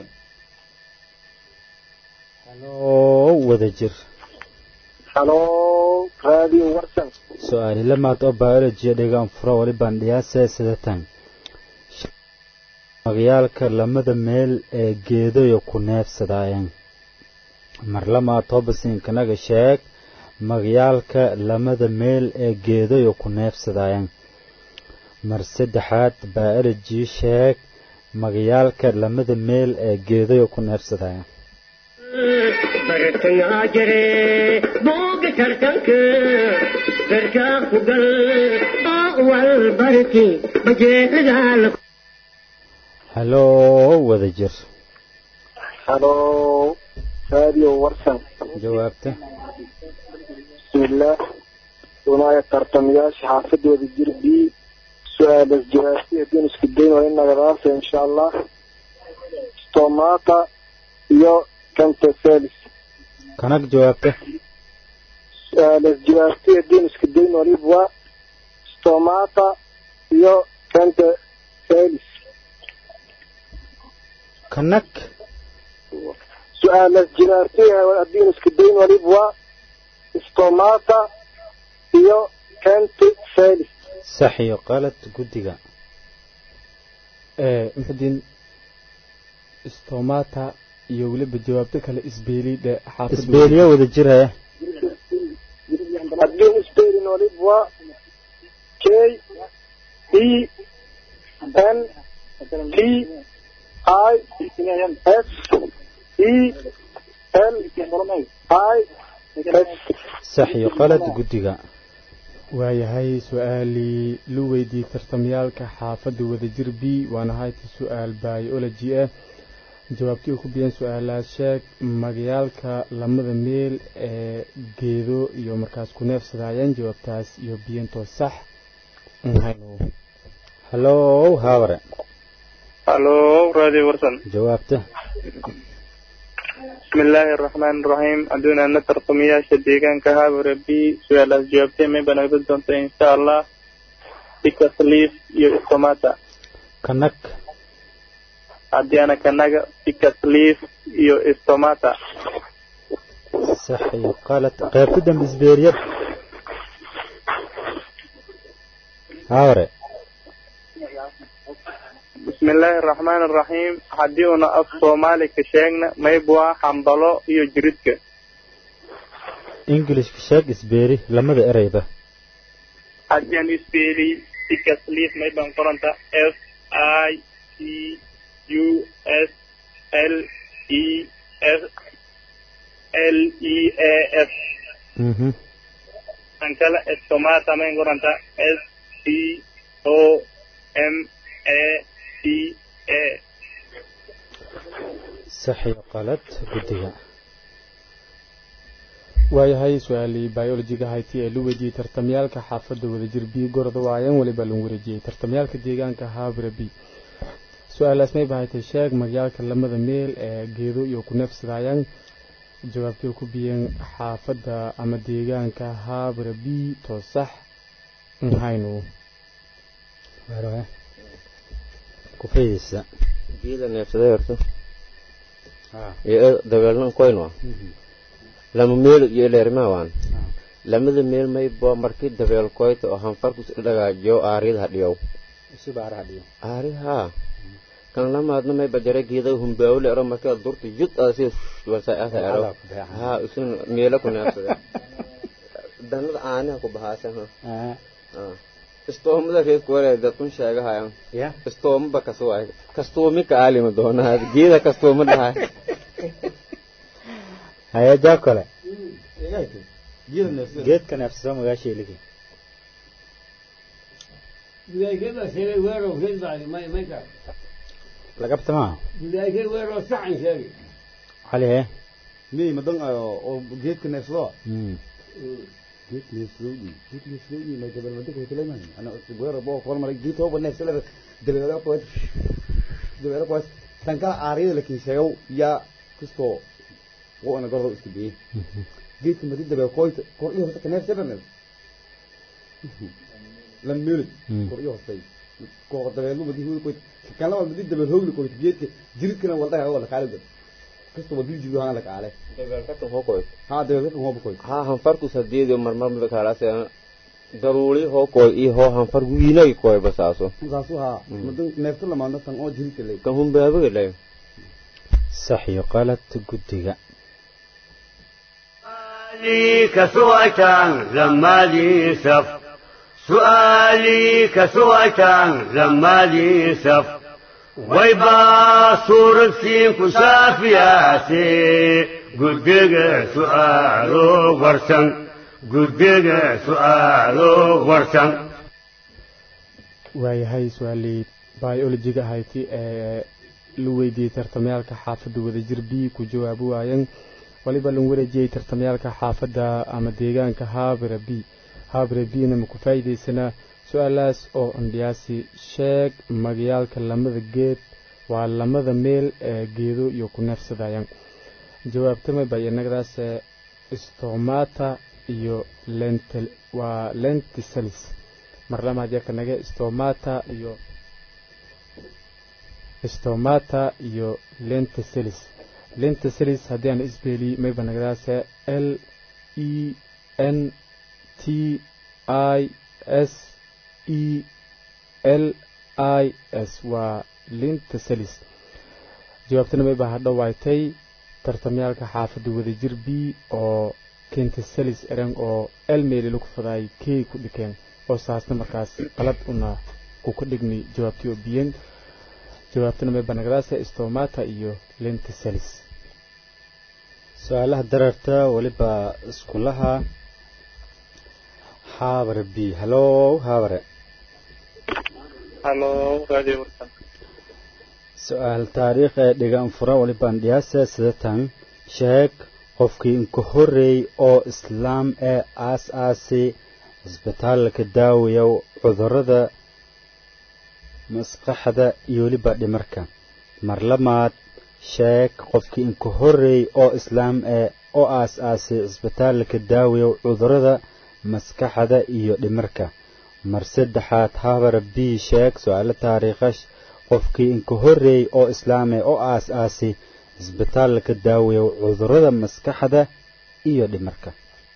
haloo wada jir halo radio warsan su-aali lamaad oo biology dhigaan furo wali bandhiyaase sidatan magacyaalka lamada meel ee geedayo ku neefsadaayeen mar lamaad hobasinkanaga sheeg magacyaalka lamada meel ee geedayo ku neefsadaayeen mar saddexaad biology sheeg magacyaalka lamada meel ee geedayo ku neefsadaayeen bartangaa jire booga tartanka darkaa ku gal oo wal barki bajeecadaala haloo wada jir halo radio warsan jawaabta bismillaah wanaaya tartamayaasha xaafadooda jir b su-aalas jawaabti haddii isku dayn waa in nagadaasa insha allah stomata iyo cantafelis kanag jawaabta su-aalas jawaabti haddii isku dayn walib waa stomata iyo cantafelis kanag su-aalas jawaabti haddii isku dayn walib waa stomata iyo cantafelis sax iyo qalad guddiga muxudiin stomata iyo weliba jawaabto kale isbeeli dhe xaafadda isbeeliyo wada jiraya haddii isbeelin walib waa k e n t i s e l i s sax iyo qalad guddiga waayahay su-aalii lu weydiiyey tartamyaalka xaafadda wadajir b waana hayti su-aal biology ah jawaabtii uu ku biyeen su-aalaas sheeg magayaalka lamada meel ee geedo iyo markaas ku neefsadaayeen jawaabtaas iyo biyentoo sax nhayno hallow haabare halo radio warsan jawaabta بسم الله الرحمن الرحيم أدونا نتر قمياشة ديغان كهاب ربي سؤال جوابتي من بنقول دونتا إن شاء الله بكسليف يو إستوماتا kanag أديانا كناغا بكسليف يو إستوماتا sax iyo qalad qaybta dambe isbeeriyad haabare بسم الله الرحمن الرحيم حديونا أف صومالي كشيغنا ميبوا حنبلو يو جريدك englishka sheeg isbeeri lamada ereyba أديان يسبيلي بكسليف ميبان قرنتا F I C U S L E F L E A F mhm ankala estomata men goranta S T O M A T A sax iyo qalad guddiga waayahay su-aalii biologiga hayti ee lu weydiiyey tartamyaalka xaafadda wadajir b gorda waayeen weliba lagu wareejiyey tartamyaalka deegaanka haabra b su-aalaas may bahaytay sheeg magyaalka lamada meel ee geedo iyo ku neefsadaayaan jawaabtii ku biyeen xaafadda ama deegaanka haabra b too sax nhayno Waayahay. ku faydaysa geeda neefsaday horta iyo dabeelnan koyn waa lama meel iyo leermaa waan lamada meel may bo markii dabeel koyta oo hanfarku dhagaajiyo aariyada hadhiyow subaarahadhiyo aari haa kan lamaadna may bajare geeda humbaawle ero markaa durta jud asi wasaasa ero haa isun meelo ku neefsade danada aaniha ku bahaasan ha istoomada reed kuwale dadkun sheegahayan ya istooma ba kasuwaay kastuumi ka aalima doonaa geeda kastuuma dhahay haya jaakole geeda neefsada geedka neefsasoo magaasha iligi gudaykada sheegay weerow reed bacdi may mayka lagabta maaha gudaykay weerow saxan sheegay cali he miyay madan oo geedka neefsado Mm. geed neefsadowdii geed neefsadowdii may gabal mada kay kaleeman ana goora boo kor maray geed hooba neefsada dabeelo qoys dabeelo qoys tan kala aariyada la kiisheeyow yaa kastoo oo ana gordo isku biyey geedka madi dabeel qoys kor iyo hoose ka neefsada neef lan meelid Mm. kor iyo hoose kor dabeelo madi hool qoys kan laba madi dabeel hoogli qoys geedka jiridkana waldaha wala kaalid kastoo wadil jiru haan la kaale dabeelkatan hoo koy ha dabeel ka hooba qoys haa hanfartus hadeedio marmar mida kaalaas daruuli hoo koy iyo hoo hanfar wiinagi koy basaaso saasu haa madan neefta lamaadna tan oo jiridka lay kan humbaabaga lay sax iyo qalad guddiga سؤالي كسوة زمالي سف سؤالي كسوة زمالي سف ويبا صور سين كشافياتي قدق سؤالو ورسن قدق سؤالو ورسن waayahay su-aalii biologiga ahayti ee la weydiiyey tartamayaalka xaafadda wadajir b ku jawaabi waayeen waliba lan wareejiyey tartamayaalka xaafadda ama deegaanka haabira b haabira b-na ma ku faa'iidaysanaa su-aalahaas oo andhiyaasi sheeg magayaalka lamada geed waa lamada meel ee geedo iyo ku neefsadayaan jawaabtama bayanagadaas stomata iyo lentil waa lentisalis mar lamaad yarka naga stomata iyo stomata iyo lentisalis lentisalis haddii aan isbeeliy mayba nagadaase l e n t i s e l i s waa lentisalis jawaabtana mayba hadho waaytay tartamyaalka xaafadda wadajir b oo kentisalis erang oo elmeeli lagu fadaay key ku dhikeen oo saasna markaas qalad una ku ka dhigni jawaabtii oo biyen jawaabtana mayba nagadaase stomata iyo lentisalis su-aalaha dararta weliba iskulaha haabare b hallow haabare halo radio warsan su-aal taariikh ee dhigan fura walibaan dhiyaasa sidatan sheeg qofkii inka horreey oo islaam ee aas aasi cisbitaalka daawaya cudurrada maskaxda iyo weliba dhimarka mar lamaad sheeg qofkii inka horreey oo islaam ee oo aas aasi cisbitaalka daawaya cudurrada maskaxda iyo dhimarka mar saddexaad habara b sheeg su-aalo taariikhash qofkii inka horreey oo islaame oo aas aasi cisbitaalka daawaya cudurrada maskaxda iyo dhimarka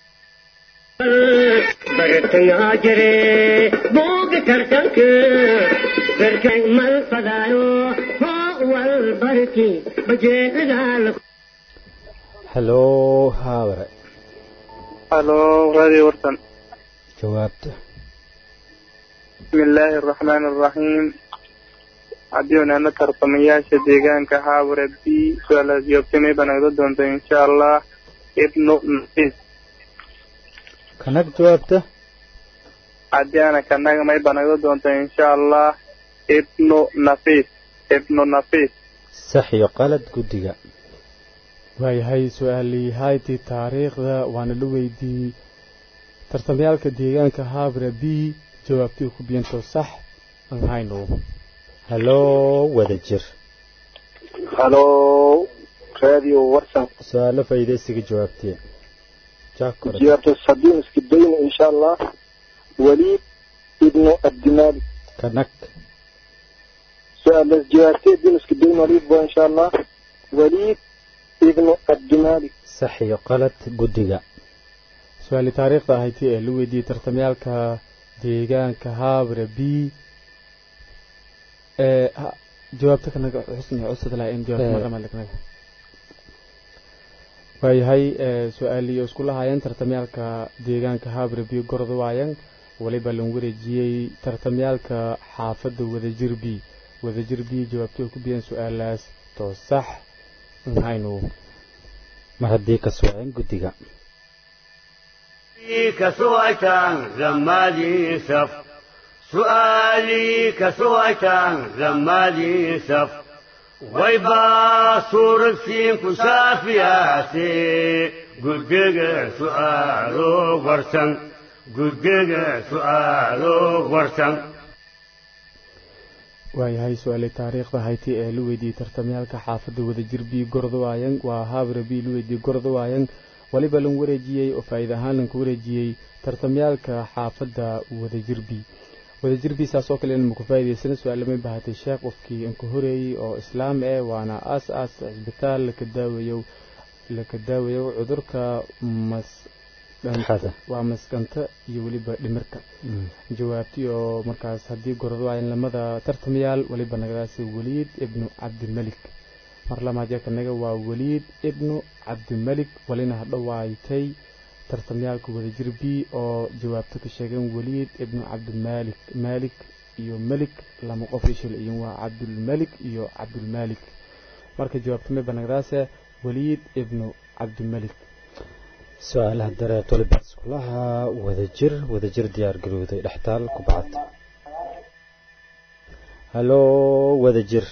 bartangaa jire buuga tartanka berkay mal fadaayo hoo wal barki bajeedaal hallow habare halo radio warsan jawaabta bismi illaahi araxmaani araxiim haddii unaana tartamayaasha deegaanka haabare b su-aalaas jawaabtamay baa nagda doonta insha allah ibnu nafis kanag jawaabta haddii ana kanaga may baa nagda doonta insha allah ibnu nafis ibnu nafis sax iyo qalad guddiga waayahay su-aalii haydii taariikhda waana la weydiiyey tartamayaalka deegaanka haabra b jawaabtii ku biyanto sax aan hayno hallow wada jir halo radio warsan su-aalo faydaysiga jawaabtiya jaakore jiyaarto sadiin iska dayna insha allah waliid ibnu abdimaalik kanag su-aalas jiyaartee din iska dayn waliid bo insha allah waliid ibnu abdimaalik sax iyo qalad guddiga su-aalii taariikhda ahaydii ee la weydiiyey tartamayaalka deegaanka haabra b ee ha- jawaabta kanaga xusni cusad laha in jawaabta Eh. marlamaad kanaga waayahay ee su-aalii oo isku lahaayeen tartamayaalka deegaanka haabra b gorda waayan waliba lan wareejiyey tartamayaalka xaafadda wadajir b wadajir b jawaabtii oo ku biyeen su-aalaas too sax aan hayno mar haddii ka soceen guddiga كسوة زمالي سف سؤالي كسوة زمالي سف waybaa suuradsiinku shaafiyaase guddiga su'aalo warsan guddiga su'aalo warsan waayahay su-aale taariikhda hayti ee la weydiiyey tartamyaalka xaafadda wadajir b gordawaayan waa haabra b la weydiiyey gordawaayan waliba lan wareejiyey oo faa'iida ahaan lanku wareejiyey tartamyaalka xaafadda wadajir b wadajir b saas oo kale inama ku faa'iidaysana su-aalamay bahatay sheekh qofkii anku horeeyey oo islaam eh waana aas aas cisbitaal laka daaweeyo laka daaweeyo cudurka mas waa maskanta iyo weliba dhimirka jawaabtii oo markaas haddii gorado ayan lamada tartamayaal weliba nagadaasi waliid ibnu cabdimelik mar lamaad yakanaga waa waliid ibnu cabdimelik walina hadhowaaytay tartamyaalka wadajir b oo jawaabto ka sheegeen waliid ibnu cabdimaalik maalik iyo melik lama qof ishil iyo waa cabdulmelik iyo cabdulmaalik marka jawaabtamay banagdaase waliid ibnu cabdimelik su-aalaha dareet waliba iskulaha wadajir wadajir diyaar garowday dhextaal ku bacad halo wadajir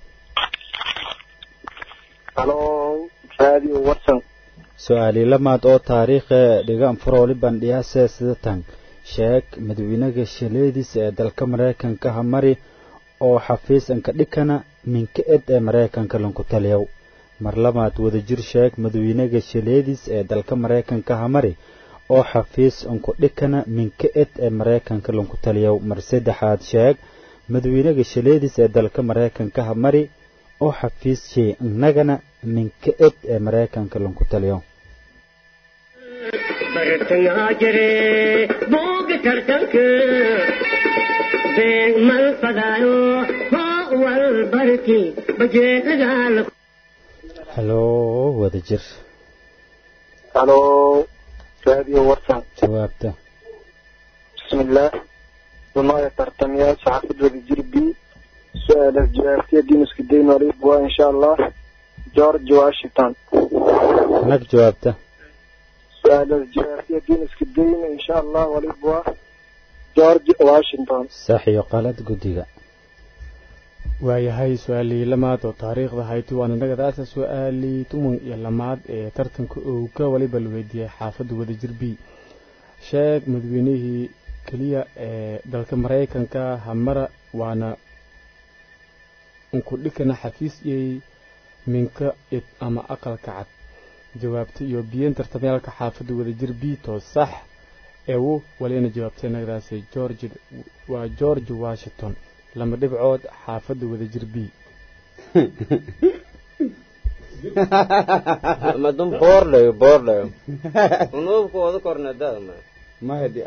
halo radio watson su-aali lamaad oo taariikhe dhigaan furooli bandhiyaase sidatan sheeg madaxweynaha shaleediisa ee dalka maraykanka hamari oo xafiisanka dhikana minka ed ee maraykanka lanku taliyow mar labaad wadajir sheeg madaxweynaha shaleediis ee dalka maraykanka hamari oo xafiis unku dhikana minka ed ee maraykanka lanku taliyow mar saddexaad sheeg madaxweynaha shaleediis ee dalka maraykanka hamari oo xafiis shee innagana minka ed ee maraykanka lanku taliyow bartangaa jire booga tartanka beeg mal fadaayo hoo wal barki bajeelagaala halo wadajir halo radio watson jawaabta bismillaah wamaya tartamayaasha xaafid wadajir b su-aalaas jawaabtiya dinuska dayn waliib waa insha allah george washington nag jawaabta su-aalaas jawaabtiya dinuska dayn insha allah waliib waa george washington sax iyo qalad guddiga waayahay su-aalii lamaad oo taariikhda hayti waana nagadaasa su-aalii tuman iyo lamaad ee tartanka owka waliba la weydiiyey xaafadda wadajir b sheeg madaweynihii keliya ee dalka maraykanka hamara waana unkudhikana xafiis iyey minka id ama aqalka cad jawaabta iyo biyen tartamyaalka xaafadda wadajir b too sax eewu walina jawaabtay nagadaasi george waa george washington lama dhibcood xaafadda wadajir b madum boorlayo boorlayo unuubka wada korna dada ma mahadi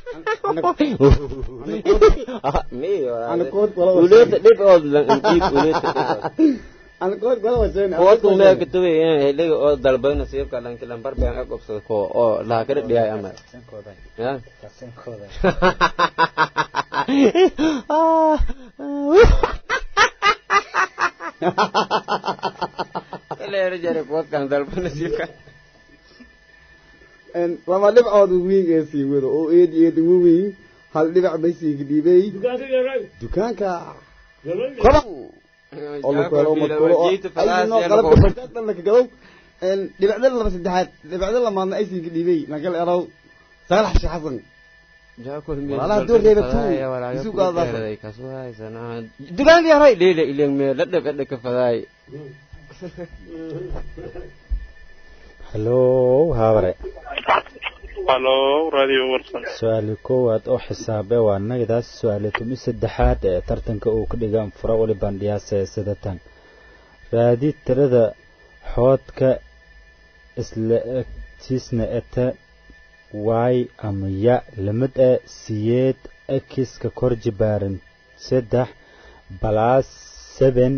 uleta dhibcood landiib uleta dhibcood mea katuwe heliga oo dalbay nasiibka lanki lambar been ag obsada ko oo laha kada dhiyay ama ya leero jare kuwadkan dalba nasiibka lama dhibcood wiig ee sii wado oo eedi eedi waweyn hal dhibac bay sii dhiibay dukaanka kolan oo la kalo madkulo oo ayno qalabka bartaadna la kagadow dhibacda laba saddexaad dhibacda lamaadna ay sii dhiibay lagal eraw saalax sheekh xasan walaalaha door reebatu isu gaadaas dugaanki haray leela ilen me la dhab edha ka fadaay halo haabare halo radio watson su-aali koowaad oo xisaabe waa nagadaas su-aali tumi saddexaad ee tartanka uu ka dhigaan fura wali bandhiyaase sidatan raadi tirada xoodka isla egtiisna eta y ama ya lamid e siyeed ekiska kor jibaaran saddex balaas seven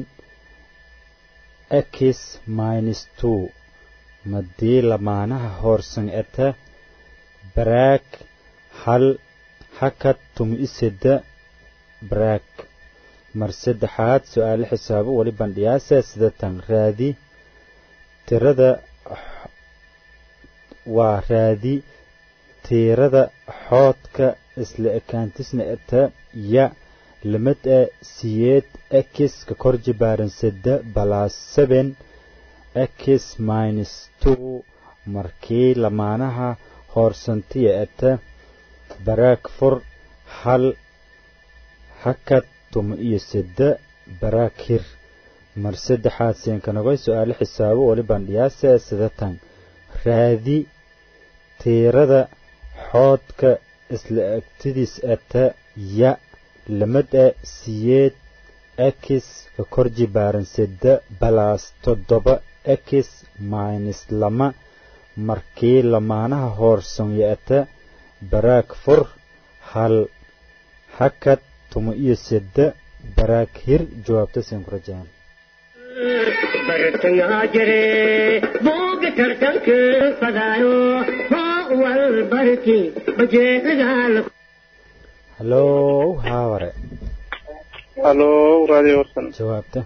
x minus two madii lamaanaha hoorsan eta baraag hal hakad tumi iseda baraag mar saddexaad su-aale xisaabo weli bandhiyaase sidatan raadi tirada waa raadi tiirada xoodka isla ekaantisna eta ya lamid ee siyeed x ka kor jibaaran sedda balaas seben x minus two markii lamaanaha hoorsantiya ete baraag fur hal hakad tuma iyo sedda baraag hir mar saddexaad seenkanagoy su-aalo xisaabo wali bandhiyaase sidatan raadi tiirada xoodka isla agtidiis ete ya lamid ee siyeed x ka kor jibaaran sedda balaas toddoba x minus lama markii lamaanaha hoorsan yeete baraag fur hal hakad tuma iyo sedda baraag hir jawaabta seen ku rajaan bartangaa jire booga tartanka fadaayo hoo wal barki bajeedagal hallow haaware halo radio warsan jawaabta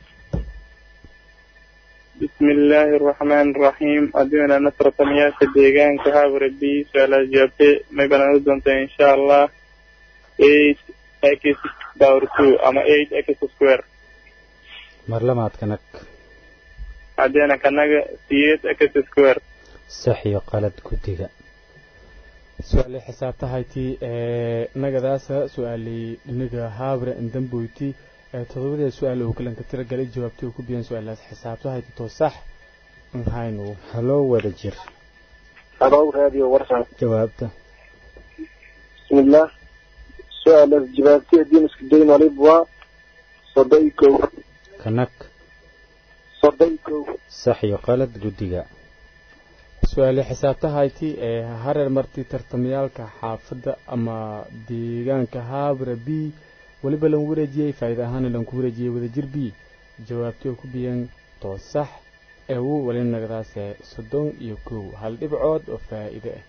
بسم الله الرحمن الرحيم أدينا نصر تمياس الديغان كهاب ربي سؤال جابتي ما يبنى نزلت إن شاء الله 8 x باور 2 أما 8 x سكوير mar lamaad kanag أدينا كنغا 8 x سكوير sax iyo qalad guddiga su-aalii xisaabtahaytii ee nagadaasa su-aalii dhiniga haabre indamboyti ee todobadee su-aal uu kalanka tira galay jawaabtii uu ku biyan su-aalaas xisaabtahayti too sax nhaynu hallow wada jir halo radio warsan jawaabta بسم الله سؤال جبالتي الدين اسكدين وليبوا صديكو kanag صديكو sax iyo qalad guddiga su-aalii xisaabtahayti ee hareer martii tartamayaalka xaafadda ama deegaanka haabre b weliba lan wareejiyey faa'iida ahaana lanku wareejiyey wadajir b jawaabtii oo ku biyan too sax ee wuu weli nagadaase soddon iyo kow hal dhibcood oo faa'iide ah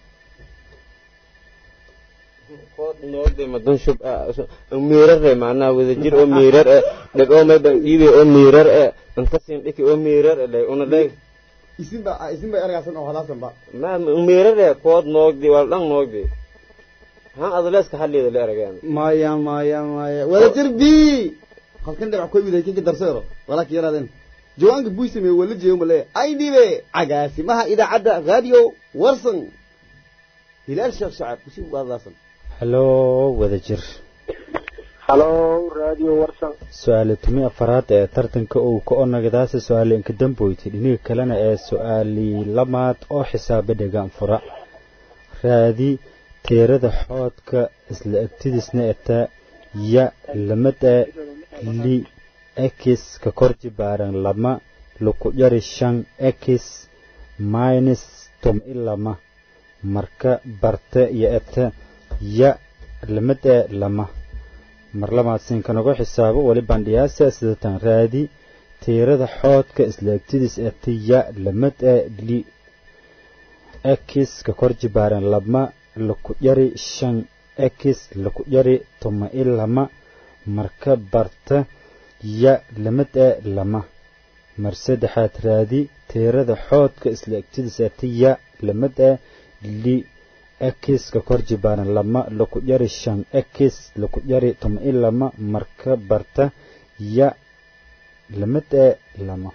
noogde madan shub miirare macnaha wadajir oo miirar eh dheg oo mayban dhiibe oo miirar eh ankasin dhiki oo miirar eh dheg una dheg isinba isinba ergaasan oo hadaasan ba ma miirar eh kood noogdi wal dhan noogdi han adaleeska hallida la erageen maya maya maya wada jir b halkan dhibac koy widay kinka darseero walaakin yaraadeen jawaanka buy sameeye wala jeeyo male ay dhibe cagaasimaha idaacadda radio warsan hilaal sheekh shacab usi waadaasan hallow wada jir halo radio warsan su-aale tumi afaraad ee tartanka uu ka onagadaasa su-aale inka damboyti dhiniga kalena ee su-aalii lamaad oo xisaaba dhegaan fura raadi teerada xoodka isla agtidiisna eta ya lamada li x ka kor jibaaran lama laku yari shan x minus tom i lama marka barte iyo eta ya lamada lama mar lamaad siinkanagu xisaabo weli bandhiyaasa sidatan raadi tiirada xoodka isla egtidiis eta ya lamad ee li x ka kor jibaaran lama laku yari shan x laku yari toma i lama marka barta ya lamad ee lama mar saddexaad raadi tiirada xoodka isla egtidiis eta ya lamad ee li x ka kor jibaaran lama laku yari shan x laku yari toma i lama marka barta ya lamad ee lama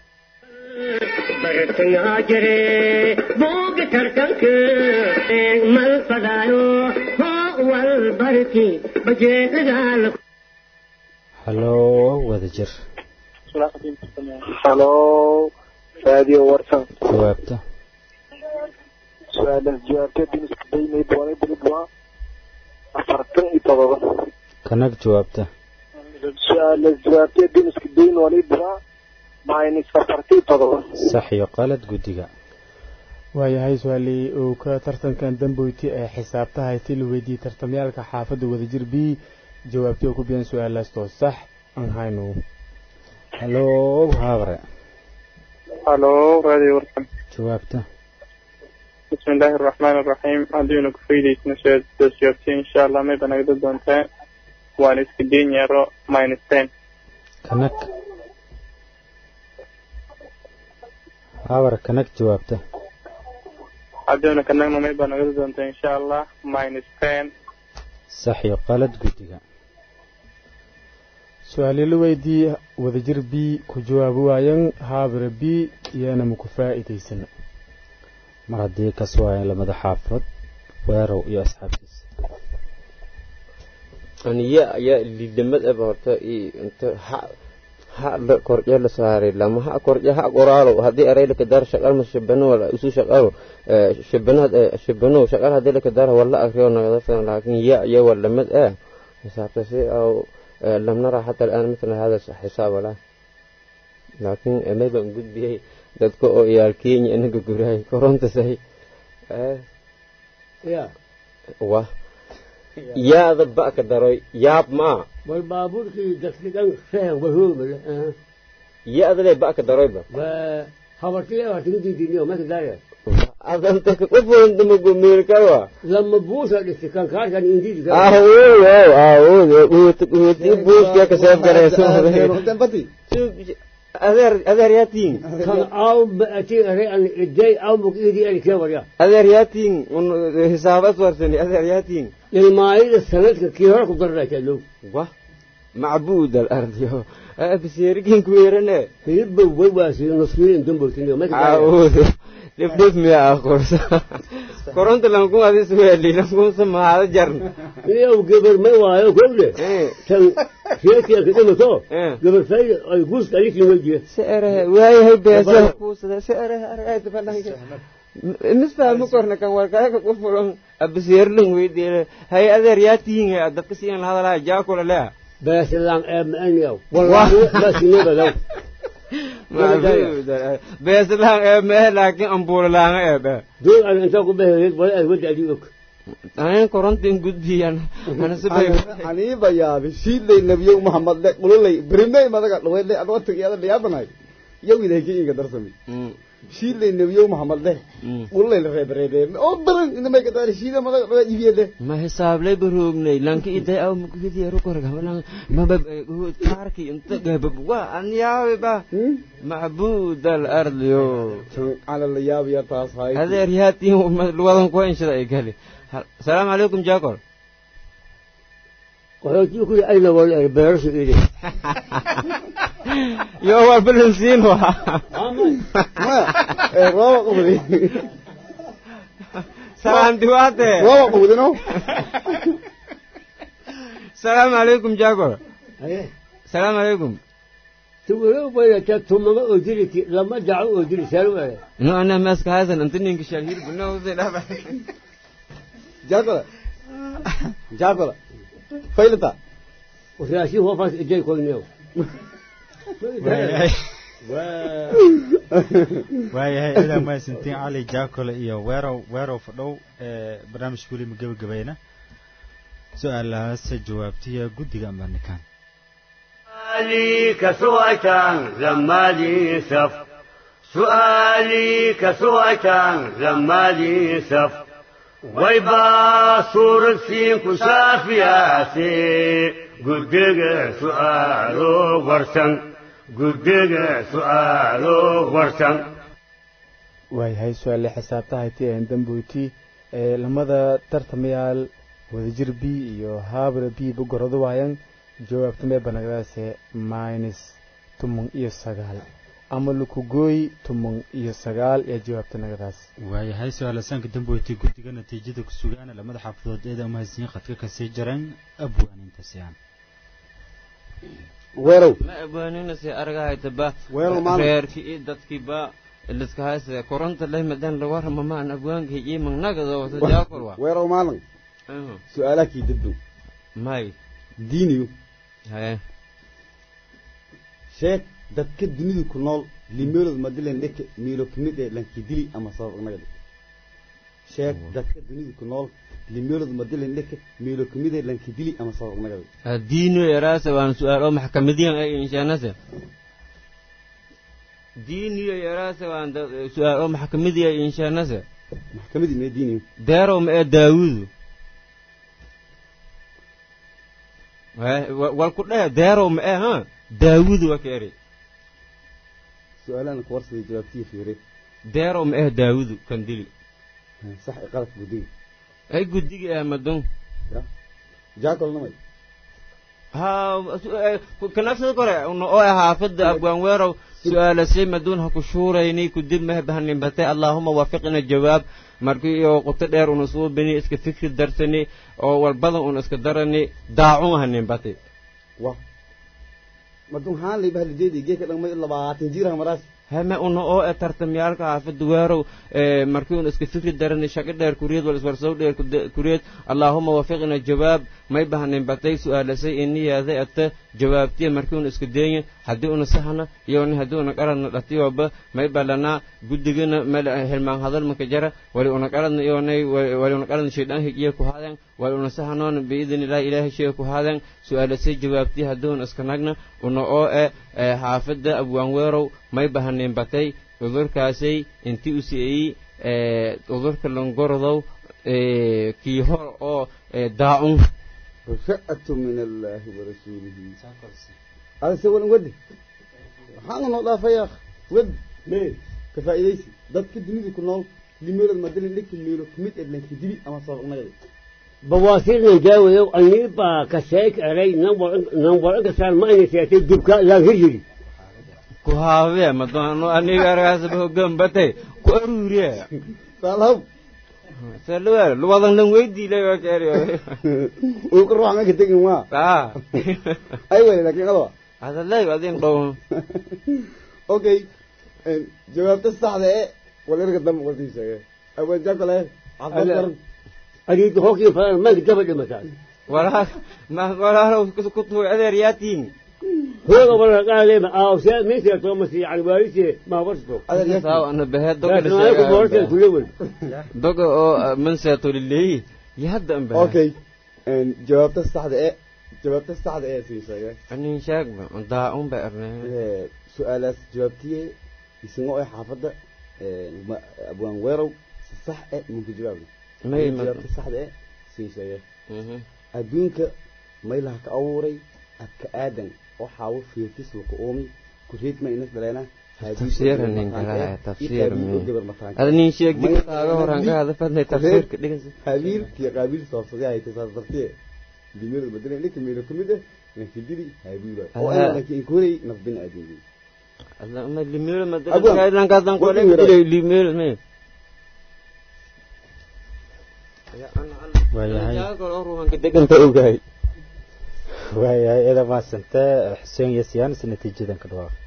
bartangaa jire booga tartanka mal fadaayo hoo wal barki bajeedagal hallow wada jir halo radio warsan jawaabta su-aalaas jawaabtay الدين اسكدين وليبوا وليبوا أفرتن إتضاء kanag jawaabta su-aalaas jawaabtay الدين اسكدين وليبوا minus أفرتن إتضاء sax iyo qalad guddiga waayahay su-aalii uu ka tartankan damboyti ee xisaabtahayti la weydiiyey tartamyaalka xaafadda wadajir b jawaabtii oo ku biyan su-aalaas too sax aan hayno hallow haabare halo radio warsan jawaabta بسم الله الرحمن الرحيم أدينا كفيدي نشاط دوسيوتي إن شاء الله ما يبنى قد دونتا وان اسكدين يرو ماينس 10 kanag haabare kanag jawaabta أدينا كنغنا ما يبنى قد دونتا إن شاء الله ماينس 10 sax iyo qalad guddiga su-aali la weydii wadajir b ku jawaabi waayan haabira b iyana maku faa'iidaysana mar haddii ka suwaayeen lamada xaafad weerow iyo asxaabtiisa aniya ayaa lidamad aba horta i inta ha ha la korje la saaray lama ha korje ha qoraalo haddii eray laka dar shaqal ma shabano wala isu shaqalo shabanad shabano shaqal haddii laka dar wala akriyo nagada filan laakiin ya ya wala mad ah xisaabta si aw لم نرى حتى الآن مثل هذا الحساب ولا لكن ما يبقى نقول بيه dadka oo iyaalkeenya inaga gurahay koronta sahay ya wa yaada ba ka daroy yaab ma bal baabuurkii dadki dhan faham wahoomale yaada le ba ka daroy ba wa habartile habartiga diidiniyo maka daaya adanta ka qofoon dama gomeelkawa lama buusa dhisi kan kaarkan indiidi awood awood uut uuti buuska ka seef garayso adeer adeer yaatiin kan aw baati are an iday aw muk idi ali kewarya adeer yaatiin un hisaabas warsani adeer yaatiin ilmaayada sanadka kii hore ku darrayta low wa macbuud al ardiyo abiserikin kuweerane hilibba wawaasi nusfiin dambowtiniyo maka daaya awood dhibdhib miya aqoonsa koronta lankun adis weeli lankun samaada jarn iyo gabar ma waayo kowle tan reerkiya ka dhimato gabar fayda ay guuska alikin weydiye si erehe waayahay beesaha kuusada si erehe aragayta fadhanka misfahma korna kan warkaaga ku fulan abisyeerlin weydiile hay adeer yaa tihin dadka siyan lahadalaha jaakula lea beeslaan ee maaniyaw wallahi basinebadaw beeslaan ee mehe laakiin ambuulalaanga ee be dul an inta ku beheed wala ay wada adi og anan korontin gudbiyan anasibay aniiba yaabi shiidlay nabiyow maxamed le qululay berimey madaga dhaweydle adoo tagayada dhiyaadanay yow ilahki inga darsami shiidlay nabiyow maxamed le qululay la reebareebe oo baran inamay ka daari shiida madaga dhawe ibiyede ma hisaablay baroognay lanki iday aw mukuyadiya rukorgabalan maba kaarki inta gabab wa an yaabi ba macbuud al ardiyo ala la yaabiya taas hay adeer yaatiin wadan kuwa inshada ay gali السلام عليكم جاكور qaxootii ku ayna wala beerasha iiday يو هو بالنسين ma ee rooba qubdi سلام دواتي rooba qubdino السلام عليكم جاكور aye السلام عليكم tuwalo wala ta tumaga oo diriti lama daco oo diri salu wala no انا ماسك هذا انت نينك شهير بنو زي لا jaakala jaakala faylata وفي هو فاس اجي كولنيو waayahay idaa mahadsantiin cali jaakole iyo weerow weerow fadhow ee barnaamijka weli ma gebagabayna su-aalahaase jawaabtiya guddiga ambarnikaan سؤالي كسوءة زمالي سف سؤالي كسوءة زمالي سف ويبا صور سين كشافياسي قدق سؤالو ورسن قدق سؤالو ورسن waayahay su-aale xisaabtahayti een damboyti ee lamada tartamayaal wadajir b iyo haabra b ba gorado waayan jawaabta mee banagdaase minus tumun iyo sagaal ama lukugooy tumun iyo sagaal ee jawaabta nagadaas waayahay su-aalasaanka damboyti guddiga natiijada ku sugaana lamada xaafadood eeda umahadsanyiin khadka kasii jareen abwaanintasiyaan weerow ma abwaanina si argahayta ba Weerar maalin. reerki iyo dadkii ba liska hayse koronta leh madan la warama maan abwaanka iyo magnagada wata jaakor wa weerow maalin su-aalaha kii daddow may diiniyo haye sheeg dadka dunida ku nool limeelood madilen dheke miilo kamid ee lankidili ama sabab nagadi sheeg dadka dunida ku nool limeelood madilen dheke miilo kamid ee lankidili ama sabab nagadi diino yaraase waan su-aal oo maxkamadiyan ay inshaanase diiniyo yaraase waan da- su-aal oo maxkamadiya ay inshaanase maxkamadii mee diiniyo deerow ma ee daawudu Haye, wa- wal ku dheh deerow ma ee ha daawudu waa ka eri su-aalahan kuwarsaday jawaabtiya fiire deerow ma ee daawudu kan dili sax ee qaladka gudiga ay guddiga ah madon jaakol namay ha kanagsada kore una oo haafada abwaan weerow su-aalasay maduun ha ku shuurayni kudib mahbahaninbatay allaahuma waafiqina jawaab markii iyo quto dheer una suubini iska fikri darsani oo walbadan una iska darani daacun haninbatay wa madun haan lay bahli jeedi geeka dhan may labaatan jir ha maraas hame una oo e tartamyaalka haafada weerow markii una iska fikri darani shaqo dheer kuriyad wal iswarsow dheer kuriyad allaahuma waafiqina jawaab may bahanin batay su-aalasay iniyaada ata jawaabtiya markii una iska deeyin haddii una sahna iyoni haddii una qaradna dhatiyoba may balanaa guddigana mel hilmaan hadal maka jara wali una qaradna iyonay wali una qaradna shaydaan hijiya ku haadeen wali una sahanoona biidin ilaahi ilaahay shee ku haadeen su-aalasay jawaabtiya haddii una iska nagna una oo e xaafada abwaan weerow may bahanin batay cudurkaasay intii u siiyey cudurka longorodow kii hor oo daacun ra'atu min allaahi warasuulihi ada se walan wadi waxaana noo dhaafay akh wad mee ka faa'iidaysi dadka dunida ku nool limeelod madalin dhigta meelo kumid edlanka dibi ama sabaqnagada بواسير جاوي أنيبا كسيك علي نمبر نمبر كسر ما إني سيأتي دبكة لا هجري ku haabee madoano aniga argaasaba hoggaan batay ku aruuriye saalhab salweel luwadan lan weydiilay waa keeri uu ka ruuxa maka tegin waa aa ay wele laakiin adaba hadalay adin dhow okay jawaabta saxda ee walerga dambe wasii sheege awaan jaakale cadad garan أريد هوكي فلان ما قدام مثلا walaa ma walaalow ku tuuy adeer yaatiin هو والله قال لي أو شيء من سيأتي مسي على بالي ما ورثته saaw ana baheed doga لكن أنا كنت ورثته la كل يوم doga oo man seeto lileeyi iyo hadda an bahe okay jawaabta saxda ee jawaabta saxda ee sii sheege anin sheegba daacun ba arnay su-aalaas jawaabtiye isagoo ee xaafadda abwaan weerow si sax e munka jawaabna may jawaabta saxda ee sii sheege adduunka maylaha ka abuuray adka aadan waxaawo fiirtis laka uumi kuriidma inas dhaleena tafsiira nin galaa tafsiir mi ada nin sheeg dig taaga horan ka hada fadnay tafsiirka dhigas habiil kiyo qaabiil soobsaday ay tasaas dartiye dimada badalay ninka meelo kamid ah ninka dili habiil oo ay laakiin kuray nafbin aadin ada ma limeel ma Abwaan, dad lan ka dan ko wadin yara. le limeel me waayahay deganta ogahay waayahay ida maasantee xuseen iyo siyaanis natiijadan ka dhawaaq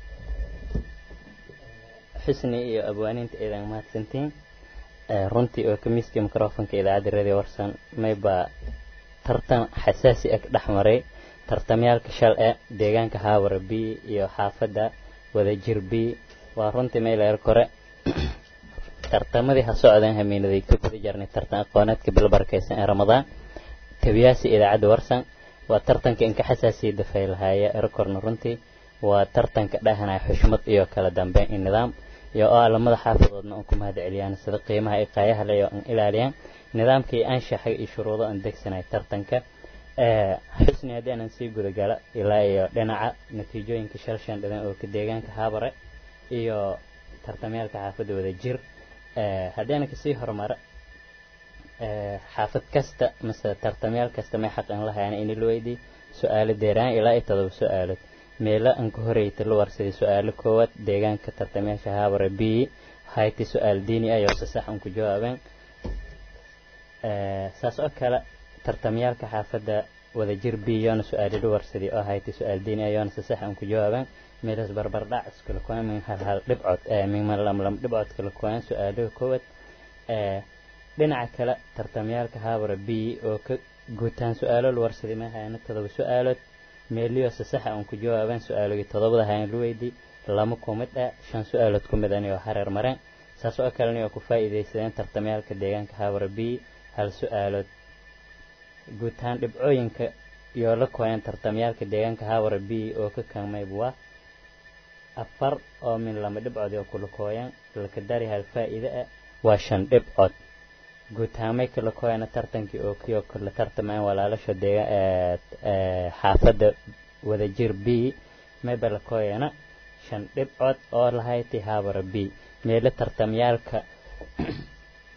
xusni iyo abwaaninta eedan mahadsantiin Eh, runtii oo ka miiskii microfonka idaacadda radio warsan mayba tartan xasaasi ah dhex maray tartamyaalka shal ee deegaanka haawara b iyo xaafadda wadajir b waa runtii mayleer kore tartamadii ha socdeen hamiinaday ka guda jarnay tartan aqooneedka bilbarkaysan ee ramadaan tabiyaasi idaacadda warsan waa tartanka inka xasaasiya dafay lahaaya erekorna runtii waa tartanka dhahanaya xushmad iyo kala dambeyn iyo nidaam iyo oo alamada xaafadoodna un ku mahad celiyaan sida qiimaha ay qaayaha leh oo an ilaaliyaan nidaamkii anshaxay iyo shuruudo aan degsanay tartanka ee xusni haddii aanan sii gudagala ilaa iyo dhinaca natiijooyinka shal shan dhidan oo ka deegaanka haabare iyo tartamyaalka xaafadda wada jir ee haddii aanan kasii horumara ee xaafad kasta mase tartamyaal kasta may xaqan lahayaan in la weydii su-aalo deeraan ilaa iyo todoba su-aalood meelo aan ka horeyta la warsaday su-aalo koowaad deegaanka tartamayaasha haabara b hayti su-aal diini ah yoose sax aan ku jawaabeen Eh, saas oo kale tartamyaalka xaafadda wadajir b yoona su-aalo la warsaday oo hayti su-aal diini ah yoona se sax aan ku jawaabeen meelas barbardhac iskula kuwaan min hal hal dhibcood eh, min lam lam dhibcood kala kuwaan su-aalaha koowaad Eh, dhinaca kale tartamyaalka haabara b oo ka guutaan su-aalo la warsaday ma hayana todoba su-aalood meeliyo se saxa aan ku jawaabeen su-aalogii todobada hayan la weydii lama ku mid ah shan su-aalood ku mid ani oo hareer mareen saas oo kalena oo ku faa'iidaysadeen tartamyaalka deegaanka haabara b hal su-aalood guutaan dhibcooyinka iyo la kooyeen tartamyaalka deegaanka haabara b oo ka kaalmayb waa afar oo min lama dhibcood oo kula kooyeen laka dari hal faa'iide ah waa shan dhibcood guutaamay kala kooyana tartankii oo kii oo kala tartamayeen walaalasha deega ee ee xaafadda wadajir b mayba la kooyana shan dhibcood oo lahayti haabara b meelo tartamyaalka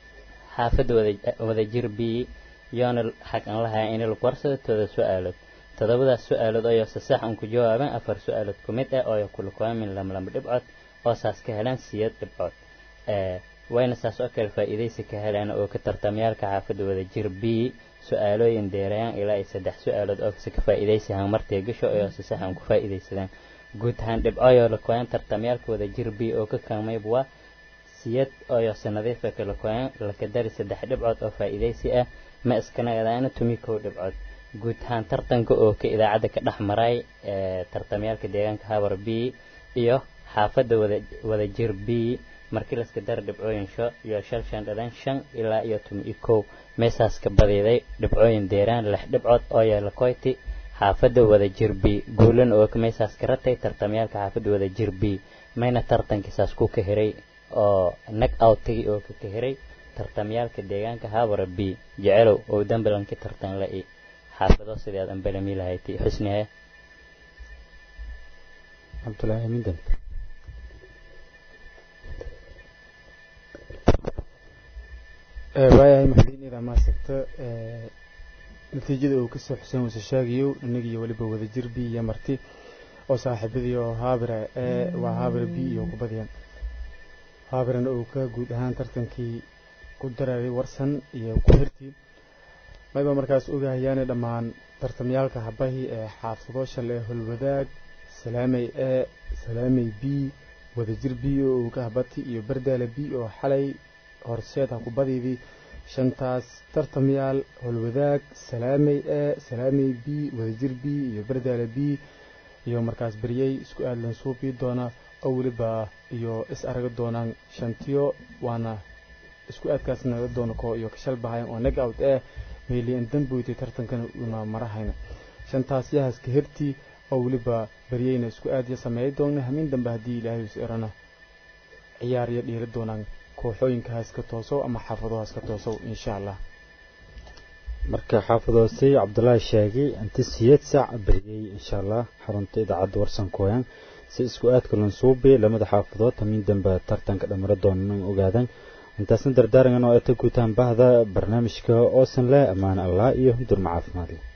xaafadda wada wadajir b yoona xaq aan lahayn in lagu warsado tooda su-aalood todobadaas su-aalood ayoo si sax un ku jawaabeen afar su-aalood ku mid ah oo kula kulmin lamlama dhibcood oo saas ka heleen siyad dhibcood wayna saas oo kale faa'iidaysi ka heleen oo ka tartamyaalka xaafadda wada jir b su-aalooyin deerayaan ilaa iyo saddex su-aalood oo kasi ka faa'iidaysi han martay gasho oo si sax un ku faa'iidaysadeen guud ahaan dhibcoyoo la koyan tartamyaalka wada jir b oo ka kaalmayb waa siyad ooyo sanadiifa kala koyan laka dari saddex dhibcood oo faa'iidaysi ah ma iskanagadaana tumi kow dhibcood guud ahaan tartanka oo ka idaacadda ka dhex maray tartamyaalka deegaanka habar b iyo xaafadda wada wada jir b markii laska dara dhibcooyinsho iyo shal shan dhalan shan ilaa iyo tumi kow meesaas ka badiday dhibcooyin deeraan lix dhibcood oo yeela koyti xaafadda wada jir b guulan oo meesaas ka ratay tartamyaalka xaafadda wada jir b mayna tartankiisaas ku ka hiray oo nag outtagi oo ka ka hiray tartamyaalka deegaanka habara b jecelow oo dambalanki tartan la i xaafado sideed anbalami lahayti xusnihe cabdulaahi minden waayahay maxdiinida maasagta natiijada uu kasoo xuseen wase sheegayo inagiyo weliba wada jir b iyo marti oo saaxiibadii oo haabira ee waa haabira b iyo kubadiyan haabirana uu ka guud ahaan tartankii ku dareeray warsan iyo ku hirtii mayba markaas ogahayaane dhammaan tartamyaalka habahii ee xaafado shale holwadaag salaamey e salaamey b wadajir b oo uu ka habati iyo bardaale b oo xalay horseed ha kubadiidii shantaas tartamyaal holwadaag salaamey e salaamey b wadajir b iyo bardaale b iyo markaas beryey isku aadlan suubii doona oo weliba iyo is araga doonaan shantiyo waana isku aadkaas naga doona koo iyo kashal bahayan oo neg out eh meeliyan damboytay tartankana una marahayna shantaas yahaska hertii oo weliba beryeyna isku aadya sameey doona hamiin dambe haddii ilaahay is erana ciyaarya dhiiri doonaan kooxooyinka haska toosow ama xaafado haska toosow insha allah marka xaafadoosay cabdulaahi sheegay inta siyad sac beriyey insha allah xarunta idaacadda warsan kooyan si isku aadka lansuubi lamada xaafadood hamiin dambe tartanka dhamara doonan ogaadan intaasna dardaarangan oo ay ta guutaan bahda barnaamijka oosan leh ammaan allah iyo durma caafimaad leh